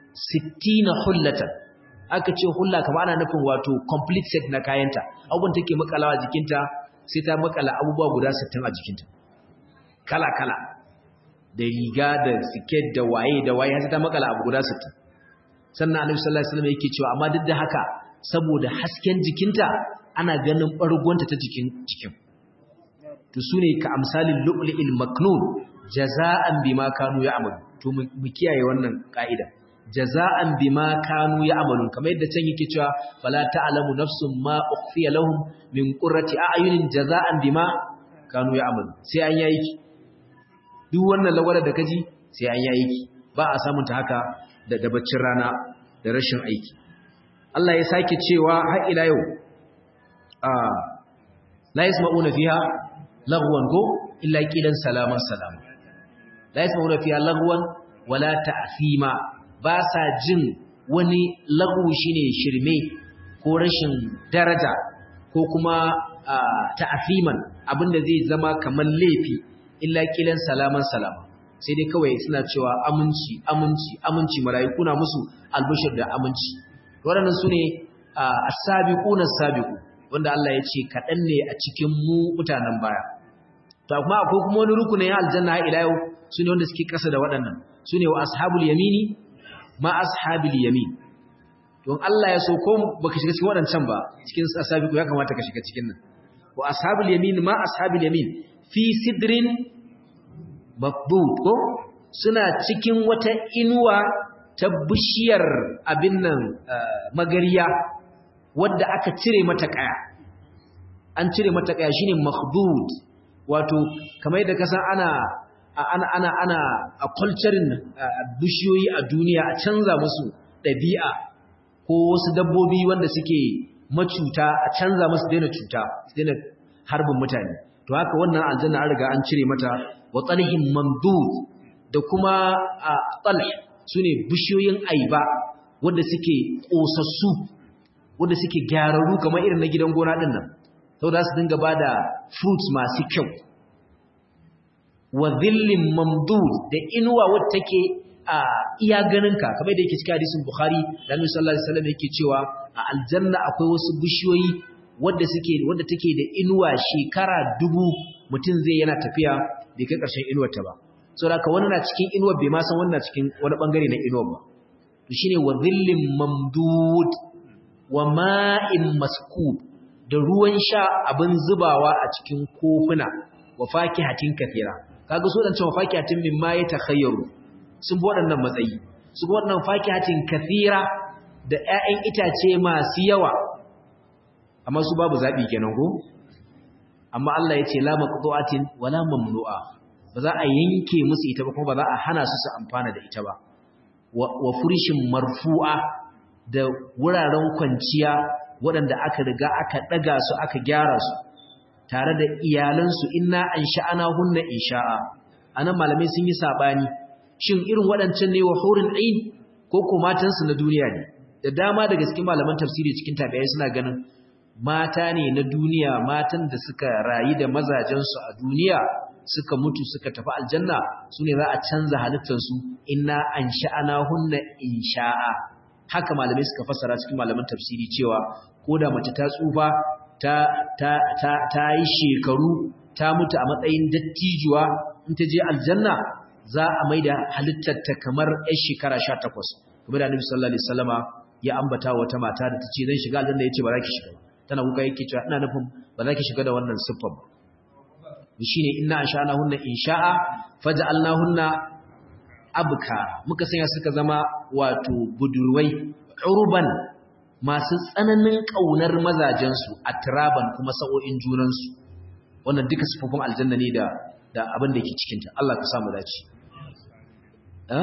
60 hullatan aka ce hulla kamar ana nufin wato complete set na kayanta abubuwan take makalawa jikinta sai ta makala abubuwa guda 60 a jikinta kala kala da riga da siket da waye da waye sai ta makala abu guda 60 sannan annabi sallallahu alaihi wasallam yake cewa amma duk da haka saboda hasken jikinta ana ganin bargonta ta jikin jikin to sune ka amsalin lu'li'il maknun jaza'an bima kanu ya'malu to mu kiyaye wannan ka'ida jaza'an bima kanu ya'malun kamar yadda can yake cewa fala ta'lamu nafsun ma ukhfiya lahum min qurrati a'yunin jaza'an bima kanu ya'malun sai an yayi ki duk wannan lagwada da kaji sai an yayi ki ba a samun ta haka da dabaccin rana da rashin aiki Allah ya sake cewa har ila yau a la yasma'una fiha lagwan go illa qilan salaman salam la yasma'una fiha lagwan wala ta'thima ba sa jin wani lagu shine shirme ko rashin daraja ko kuma ta'athiman abinda zai zama kamar laifi illa kilan salaman salama sai dai kawai suna cewa aminci aminci aminci mala'iku na musu albashir da aminci waɗannan su ne as-sabiquna as-sabiqu wanda Allah ya ce kaɗan ne a cikin mu mutanen baya to kuma akwai kuma wani rukunin aljanna ila yau su ne wanda suke kasa da waɗannan su ne wa ashabul yamini ma ashabil yamin don Allah ya so ko baka shiga cikin wadancan ba cikin asabiku ya kamata ka shiga cikin nan wa ashabul yamin ma ashabil yamin fi sidrin maqbud ko suna cikin wata inuwa ta bishiyar abin nan magariya wadda aka cire mata kaya an cire mata kaya shine makhdud wato kamar yadda kasan ana ana ana ana a culturing bishiyoyi a duniya a canza musu ɗabi'a ko wasu dabbobi wanda suke macuta a canza musu daina cuta su daina harbin mutane to haka wannan aljanna an riga an cire mata wa talhin mamdud da kuma a talh sune bishiyoyin aiba wanda suke kosassu wanda suke gyararru kamar irin na gidan gona din nan saboda su dinga bada fruits masu kyau wa dhillin mamdud da inuwa wadda take a iya ganinka kamar da yake cikin hadisin Bukhari da Annabi sallallahu alaihi wasallam yake cewa a aljanna akwai wasu bishiyoyi wadda suke wadda take da inuwa shekara dubu mutum zai yana tafiya bai kai karshen inuwar ta ba saboda haka wani na cikin inuwar bai ma san wannan cikin wani bangare na inuwar ba to shine wa dhillin mamdud wa ma'in maskub da ruwan sha abin zubawa a cikin kofuna wa fakihatin kathira kaga so dan cewa fakihatin mimma ya takhayyaru sun bi waɗannan matsayi su bi waɗannan fakihatin kathira da ƴaƴan itace masu yawa amma su babu zabi kenan ko amma Allah ya ce la maqtu'atin wala mamnu'a ba za a yanke musu ita ba kuma ba za a hana su su amfana da ita ba wa furishin marfu'a da wuraren kwanciya waɗanda aka riga aka ɗaga su aka gyara su tare da iyalansu inna an sha'ana hunna insha'a anan malamai sun yi sabani shin irin waɗancan ne wa hurin ain ko ko matansu na duniya ne da dama daga cikin malaman tafsiri cikin tabi'ai suna ganin mata ne na duniya matan da suka rayu da mazajensu a duniya suka mutu suka tafi aljanna su ne za a canza halittarsu inna an sha'ana hunna insha'a haka malamai suka fassara cikin malaman tafsiri cewa ko da mace ta tsufa ta ta ta ta yi shekaru ta mutu a matsayin dattijuwa in ta je aljanna za a maida halittarta kamar 'yar shekara 18 kuma da Annabi sallallahu alaihi wasallama ya ambata wata mata da tace zan shiga aljanna yace ba za ki shiga ba tana kuka yake cewa ina nufin ba za ki shiga da wannan siffar ba shine inna ansha'nahunna insha'a faj'alnahunna abka muka sanya suka zama wato budurwai urban masu tsananin kaunar mazajen su atraban kuma sa'o'in junan su wannan duka sifofin aljanna ne da da abin da ke cikin ta Allah ka sa mu dace eh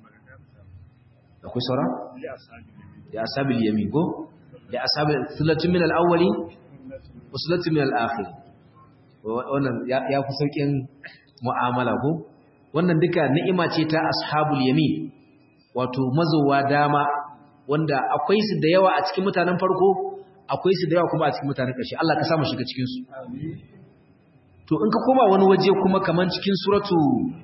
akwai saura ya asabil yamin go da asabil sulatun min al-awwali wa sulatun min al-akhir wannan ya fi saukin mu'amala ko wannan duka ni'ima ce ta ashabul yamin wato mazowa dama wanda akwai su da yawa a cikin mutanen farko akwai su da yawa kuma a cikin mutanen ƙarshe Allah ka samu shiga cikin su to in ka koma wani waje kuma kaman cikin suratu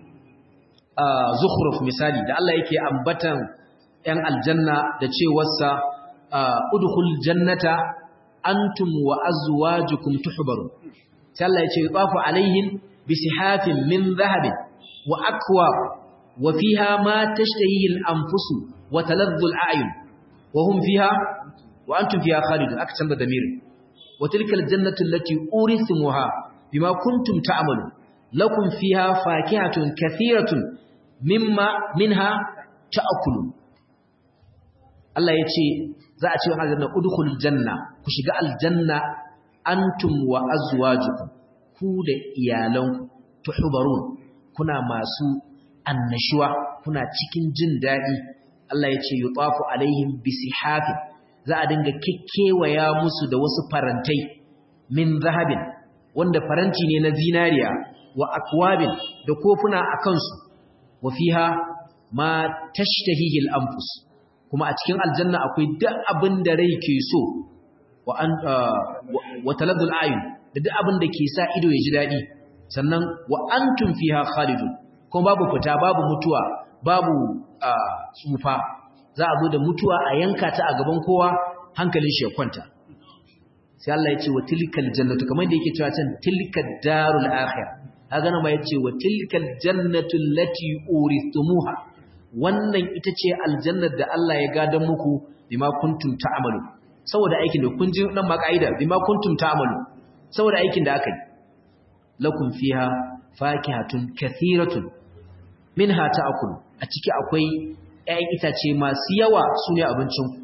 zukhruf misali da Allah yake ambatan ‘yan aljanna da cewarsa udkhul jannata antum wa azwajukum tuhbaru sai Allah ya ce yuqafu alaihim bisihafin min dhahabin wa akwab wa fiha ma tashtahihi al-anfusu wa taladdu al-a'yun wa hum fiha wa antum fiha khalidun aka canza damir wa tilka al-jannatu allati urithumuha bima kuntum ta'malu lakum fiha fakihatun kathiratun mimma minha ta'kulun Allah ya ce za a ce wa aljanna udkhulul janna ku shiga aljanna antum wa azwajukum ku da iyalanku tuhbarun kuna masu annashuwa kuna cikin jin dadi Allah ya ce yutafu alaihim bisihafin za a dinga kikkewaya musu da wasu farantai min zahabin wanda faranti ne na zinariya wa akwabin da kofuna a kansu wa fiha ma tashtahihi al-anfus kuma a cikin aljanna akwai duk abin da rai ke so wa an wa taladdul ayun da duk abin da ke sa ido ya ji dadi sannan wa antum fiha khalidun kuma babu fita babu mutuwa babu tsufa za a zo da mutuwa a yanka ta a gaban kowa hankalin shi ya kwanta sai Allah ya ce wa tilkal jannatu kamar da yake cewa can tilkad darul akhir kaga nan ma yace wa tilkal jannatu allati urithumuha wannan ita ce aljannar da Allah ya gadan muku bima kuntum ta'malu saboda aikin da kun ji nan ma kaida bima kuntum ta'malu saboda aikin da aka yi lakum fiha fakihatun kathiratun minha ta'kulu a ciki akwai ƴaƴan itace masu yawa sune abincin ku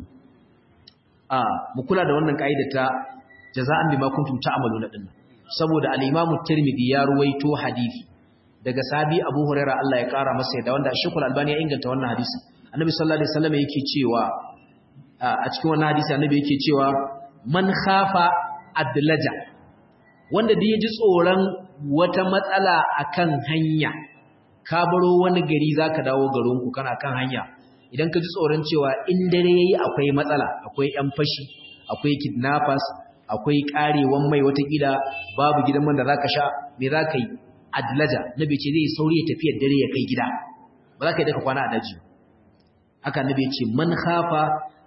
a mu kula da wannan kaida ta jaza'an bima kuntum ta'malu na dinnan saboda al-Imam Tirmidhi ya ruwaito hadisi daga sabi Abu Huraira Allah ya kara masa yadda wanda Sheikhul Albani ya inganta wannan hadisi Annabi sallallahu alaihi wasallam yake cewa a cikin wannan hadisi Annabi yake cewa man khafa adlaja wanda da yaji tsoron wata matsala akan hanya ka baro wani gari zaka dawo garin ku kana kan hanya idan ka ji tsoron cewa in dare yayi akwai matsala akwai yan fashi akwai kidnappers akwai karewan mai watakila babu gidan man da zaka sha me zaka yi adlaja nabi ce zai sauri ya tafi dare ya kai gida ba za ka yi daga kwana a daji haka nabi ce man khafa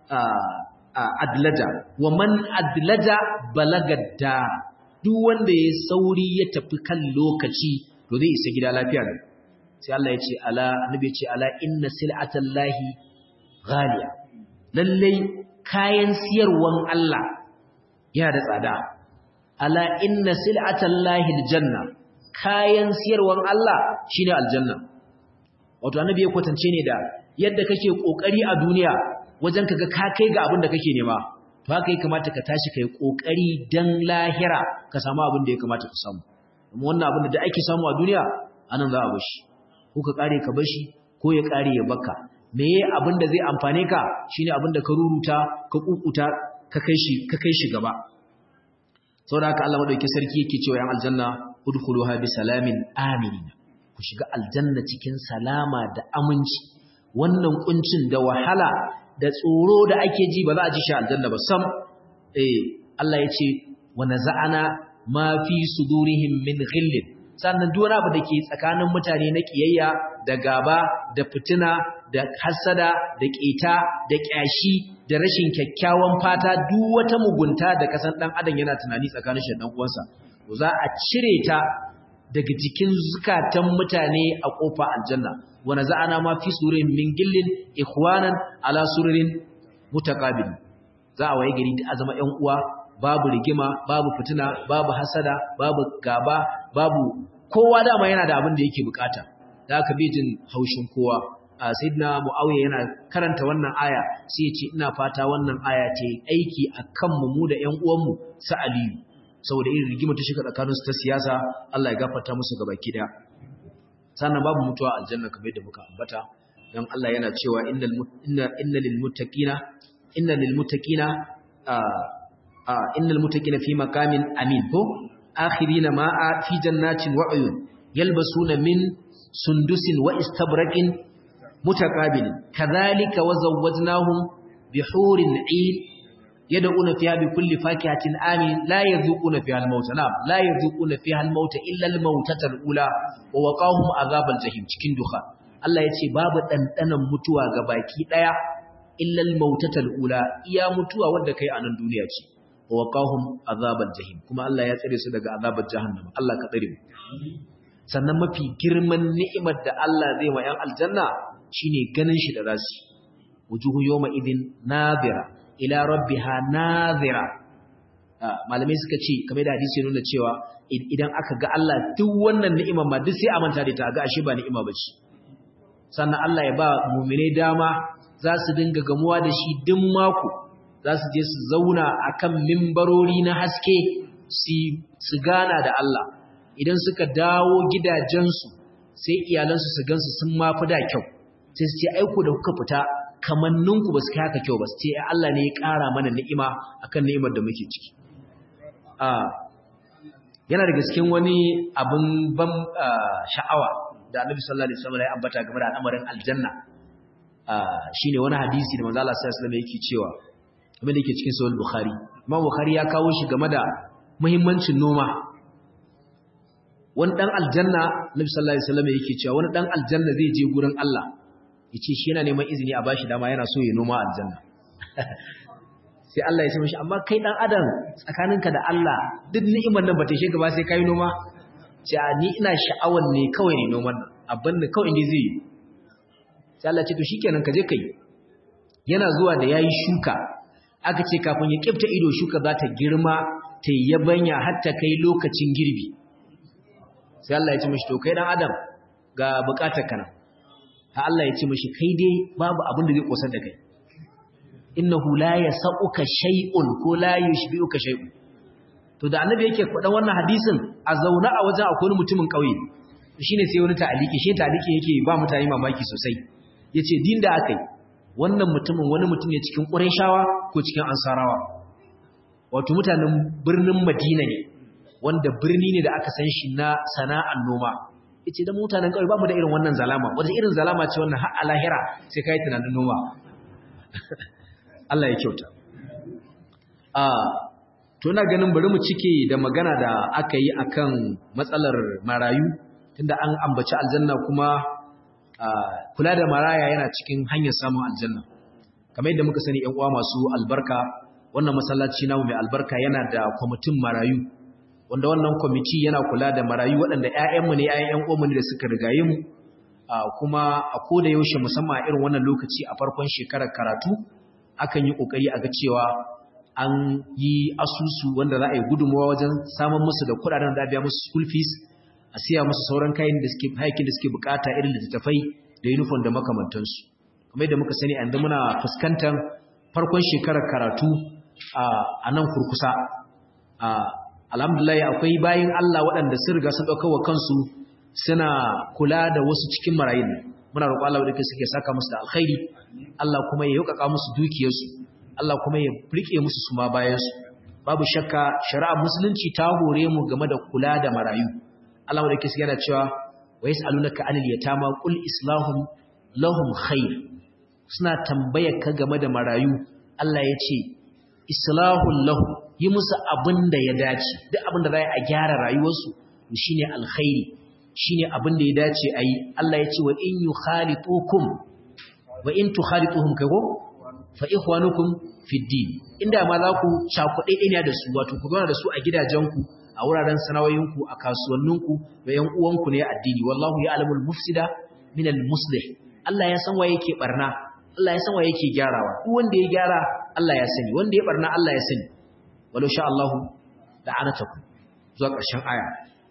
adlaja wa man adlaja balagadda duk wanda ya sauri ya tafi kan lokaci to zai isa gida lafiya ne sai Allah ya ce ala nabi ya ce ala inna sil'atallahi ghaliya lallai kayan siyarwan Allah yana da tsada ala inna sil'atallahi aljanna kayan siyarwan Allah shine aljanna wato annabi ya kwatance ne da yadda kake kokari a duniya wajen kaga ka kai ga abin da kake nema to haka ya kamata ka tashi kai kokari dan lahira ka samu abin da ya kamata ka samu kuma wannan abin da ake samu a duniya anan za a bashi ko ka kare ka bashi ko ya kare ya baka meye abin da zai amfane ka shine abin da ka ruruta ka kukuta ka kai shi ka kai shi gaba saboda haka Allah madauki sarki yake cewa yan aljanna udkhuluha bi salamin aminin ku shiga aljanna cikin salama da aminci wannan kuncin da wahala da tsoro da ake ji ba za a ji shi aljanna ba sam eh Allah ya ce wa naza'ana ma fi sudurihim min ghillin sannan duk wani abu da ke tsakanin mutane na kiyayya da gaba da fitina da hasada da ƙeta da ƙyashi da rashin kyakkyawan fata duk wata mugunta da kasan dan adam yana tunani tsakanin shi da dan uwansa za a cire ta daga jikin zukatan mutane a kofa aljanna wa naza'ana ma fi surin min gillin ikhwanan ala sururin mutaqabil za a waye gari a zama ƴan uwa babu rigima babu fitina babu hasada babu gaba babu kowa dama yana da abin da yake bukata da aka bi jin haushin kowa a sayyidina muawiya yana karanta wannan aya sai ya ce ina fata wannan aya ce aiki akan mu mu da ƴan uwan mu sa aliyu saboda irin rigima ta shiga tsakanin su ta siyasa Allah ya gafarta musu gabaki daya sannan babu mutuwa aljanna kamar yadda muka ambata dan Allah yana cewa innal inna innal lil muttaqina innal lil muttaqina innal muttaqina fi maqamin amin ko akhirina ma'a fi jannatin wa uyun yalbasuna min sundusin wa istabraqin mutaqabilin kadhalika wa zawwajnahum bihurin 'ain yad'una fiha bikulli fakihatin amin la yadhuquna fiha al-mauta na'am la yadhuquna fiha al-mauta illa al-mautata al-ula wa waqahum azabal jahim cikin duha Allah yace babu dandanan mutuwa ga baki daya illa al-mautata al-ula iya mutuwa wanda kai a nan duniya ce wa waqahum azabal jahim kuma Allah ya tsare su daga azabar jahannama Allah ka tsare mu sannan mafi girman ni'imar da Allah zai wa 'yan aljanna shine ganin shi da zasu wujuhu yawma idin nadira ila rabbiha nadira malamai suka ce kamar da hadisi nuna cewa idan aka ga Allah duk wannan ni'imar ma duk sai a manta da ta ga ashe ba ni'ima bace sannan Allah ya ba mu'mine dama za su dinga gamuwa da shi duk mako za su je su zauna akan mimbarori na haske su gana da Allah idan suka dawo gidajensu sai iyalansu su gansu sun mafi da kyau sai su ce aiko da kuka fita kamanninku ba su kai haka kyau ba su ce Allah ne ya ƙara mana ni'ima akan ni'imar da muke ciki yana daga cikin wani abin ban sha'awa da Annabi sallallahu alaihi wasallam ya ambata game da al'amarin aljanna shine wani hadisi da manzo Allah sallallahu alaihi wasallam yake cewa kuma da yake cikin sahih bukhari Imam Bukhari ya kawo shi game da muhimmancin noma wani dan aljanna Nabi sallallahu alaihi wasallam yake cewa wani dan aljanna zai je gurin Allah yace shi yana neman izini a bashi dama yana so ya noma aljanna sai Allah ya ce mishi amma kai dan adam tsakaninka da Allah duk ni'imar nan bata shiga ba sai kai noma sai ni ina sha'awan ne kawai ne noman nan abin da kawai ne zai yi sai Allah ya ce to shikenan ka je kai yana zuwa da yayi shuka aka ce kafin ya kifta ido shuka za ta girma ta yabanya har ta kai lokacin girbi sai Allah ya ce mishi to kai dan adam ga bukatar kana ha Allah ya ce mishi kai dai babu abin da zai kosar da kai innahu la yasauka shay'un ko la yushbi'uka shay'un to da annabi yake faɗan wannan hadisin a zauna a wajen akwai mutumin kauye shine sai wani ta'aliki shi ta'aliki yake ba mutane mamaki sosai yace din da akai wannan mutumin wani mutum ne cikin Qurayshawa ko cikin Ansarawa wato mutanen birnin Madina ne wanda birni ne da aka san shi na sana'an noma yace da mutanen kauye babu da irin wannan zalama wanda irin zalama ce wannan har a lahira sai kai tunanin noma Allah ya kyauta a to ina ganin bari mu cike da magana da aka yi akan matsalar marayu tunda an ambaci aljanna kuma kula da maraya yana cikin hanyar samun aljanna kamar yadda muka sani ƴan uwa masu albarka wannan masallaci namu mai albarka yana da kwamitin marayu wanda wannan kwamiti yana kula da marayu waɗanda ƴaƴanmu ne ƴaƴan ƴan uwanmu ne da suka rigaye mu kuma a koda yaushe musamman a irin wannan lokaci a farkon shekarar karatu akan yi kokari a ga cewa an yi asusu wanda za a yi gudunmawa wajen samun musu da kuɗaɗen da biya musu school fees a siya musu sauran kayan da suke hayakin da suke bukata irin littattafai da uniform da makamantansu kamar yadda muka sani yanzu muna fuskantar farkon shekarar karatu a nan kurkusa alhamdulillah akwai bayin Allah waɗanda sun riga sun ɗauka wa kansu suna kula da wasu cikin marayun muna roƙo Allah wadda suke saka musu da alkhairi Allah kuma ya yaukaka musu dukiyarsu Allah kuma ya rike musu suma bayansu babu shakka shari'ar musulunci ta hore mu game da kula da marayu Allah wadda suke yana cewa wa yas'alunaka 'anil yatama qul islahum lahum khair suna tambayar ka game da marayu Allah ya ce islahul lahum yi musu abin da ya dace duk abin da za a gyara rayuwarsu shine alkhairi shine abin da ya dace a yi Allah ya ce wa in yukhalitukum wa in tukhalituhum kago fa ikhwanukum fid din inda ma za ku cakuɗe ɗaya da su wato ku zauna da su a gidajenku a wuraren sanawoyinku a kasuwanninku da yan uwanku ne addini wallahu ya'lamul mufsida min al muslih Allah ya san waye yake barna Allah ya san waye yake gyarawa duk wanda ya gyara Allah ya sani wanda ya barna Allah ya sani walau sha Allah la'anatakum zuwa ƙarshen aya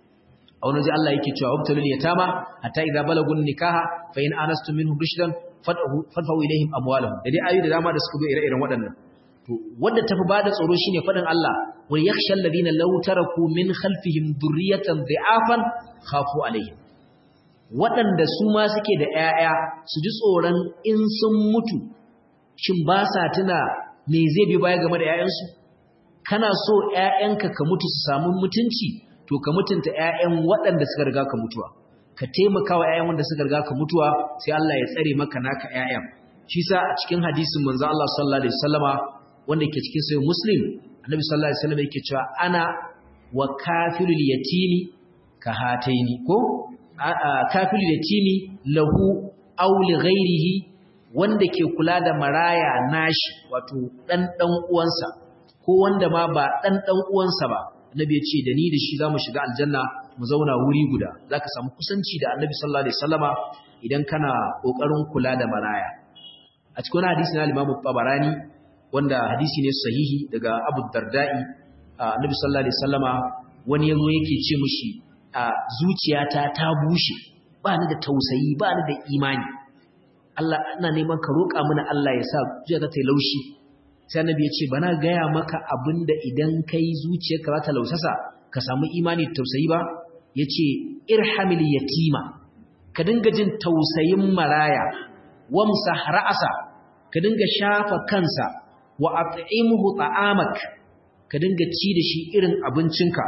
a wani ji Allah yake cewa wabtalul yatama hatta idza balagun nikaha fa in anastum minhum rushdan fadfa'u ilaihim amwalahum da dai ayoyi da dama da suka zo ire-iren waɗannan to wanda tafi bada tsoro shine fadin Allah wal yakhsha alladhina law taraku min khalfihim dhurriyatan dhi'afan khafu alaihim waɗanda su ma suke da ƴaƴa su ji tsoron in sun mutu shin ba sa tuna me zai bi baya game da ƴaƴansu kana so ƴaƴanka ka mutu su samu mutunci to ka mutunta ƴaƴan waɗanda suka riga ka mutuwa ka taimaka wa ƴaƴan wanda suka riga ka mutuwa sai Allah ya tsare maka naka ƴaƴan shi sa a cikin hadisin manzo Allah sallallahu alaihi wasallama wanda ke cikin sahih muslim annabi sallallahu alaihi wasallam yake cewa ana wa kafilul yatimi ka hataini ko kafilul yatimi lahu aw li ghairihi wanda ke kula da maraya nashi wato dan dan uwansa ko wanda ma ba dan dan uwansa ba annabi ya ce da ni da shi zamu shiga aljanna mu zauna wuri guda zaka samu kusanci da annabi sallallahu alaihi wasallama idan kana kokarin kula da maraya a cikin hadisi na Imam Tabarani wanda hadisi ne sahihi daga Abu Darda'i annabi sallallahu alaihi wasallama wani yazo yake ce mishi a zuciyata ta bushe ba ni da tausayi ba ni da imani Allah ina neman ka roƙa mana Allah ya sa zuciyata ta yi laushi sai annabi ya ce bana gaya maka abinda idan kai zuciyarka za ta lausasa ka samu imani da tausayi ba yace irhamil yatima ka dinga jin tausayin maraya wamsah ra'asa ka dinga shafa kansa wa at'imhu ta'amak ka dinga ci da shi irin abincinka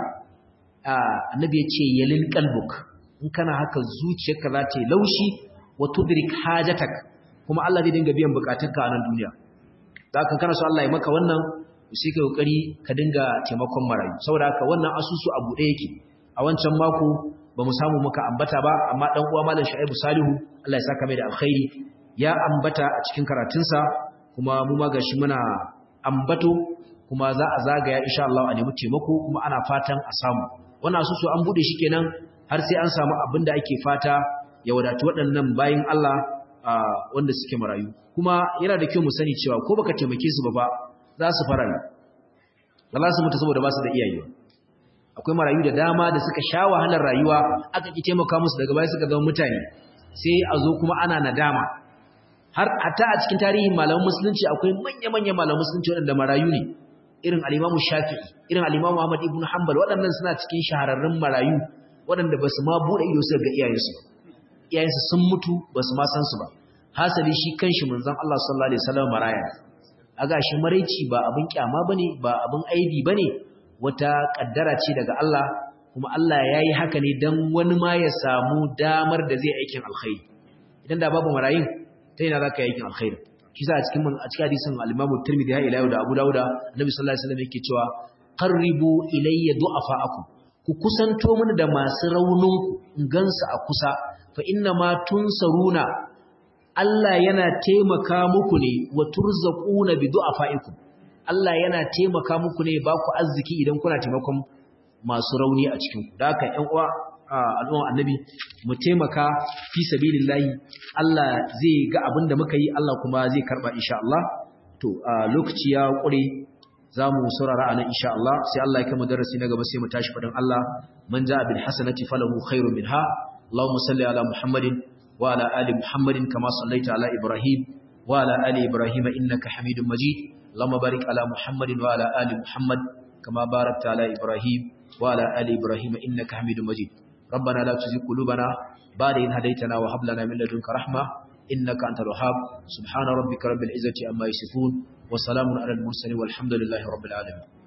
annabi ya ce yalin qalbuk in kana haka zuciyarka za ta yi laushi wa tudrik hajatak kuma Allah zai dinga biyan bukatunka a nan duniya da haka kana so Allah ya maka wannan sai ka kokari ka dinga taimakon marayu saboda haka wannan asusu a bude yake a wancan mako ba mu samu muka ambata ba amma dan uwa malam Shu'aibu Salihu Allah ya saka mai da alkhairi ya ambata a cikin karatunsa kuma mu ma gashi muna ambato kuma za a zagaya insha Allah a nemi taimako kuma ana fatan a samu wannan asusu an bude shi kenan har sai an samu abin da ake fata ya wadatu waɗannan bayin Allah wanda suke marayu kuma yana da kyau mu sani cewa ko baka taimake su ba ba za su fara ba za su mutu saboda ba su da iyaye akwai marayu da dama da suka sha wahalar rayuwa aka ki taimaka musu daga baya suka zama mutane sai a zo kuma ana nadama har hatta a cikin tarihin malaman musulunci akwai manya-manyan malaman musulunci waɗanda marayu ne irin al-Imam Shafi'i irin al-Imam Ahmad ibn Hanbal waɗannan suna cikin shahararrun marayu waɗanda ba su ma buɗe ido su ga iyayensu iyayensu sun mutu ba su ma san su ba hasali shi kanshi manzon Allah sallallahu alaihi wasallam maraya aga shi maraici ba abin kyama bane ba abin aibi bane wata kaddara ce daga Allah kuma Allah yayi haka ne dan wani ma ya samu damar da zai aikin alkhairi idan da babu marayin ta yana zaka yi aikin alkhairi kisa a cikin a cikin hadisin al-Imam Tirmidhi ya ila da Abu Dawud Annabi sallallahu alaihi wasallam yake cewa qarribu ilayya du'afa'akum ku kusanto mini da masu rauninku in gansu a kusa fa inna ma tunsaruna Allah yana taimaka muku ne wa turzaquna bi du'afaikum Allah yana taimaka muku ne ba ku arziki idan kuna taimakon masu rauni a cikin ku da haka ƴan uwa al'umma annabi mu taimaka fi sabilillahi Allah zai ga abin da muka yi Allah kuma zai karba insha Allah to lokaci ya kure zamu saurara anan insha Allah sai Allah ya kai mu darasi na gaba sai mu tashi fadin Allah man ja'a bil hasanati falahu khairun minha Allahumma salli ala Muhammadin wa ala ali Muhammadin kama sallaita ala Ibrahim wa ala ali Ibrahim innaka Hamidum Majid Allahumma barik ala Muhammadin wa ala ali Muhammad kama barakta ala Ibrahim wa ala ali Ibrahim innaka Hamidum Majid ربنا لا تزغ قلوبنا بعد إذ هديتنا وهب لنا من لدنك رحمة إنك أنت الوهاب سبحان ربك رب العزة عما يصفون وسلام على المرسلين والحمد لله رب العالمين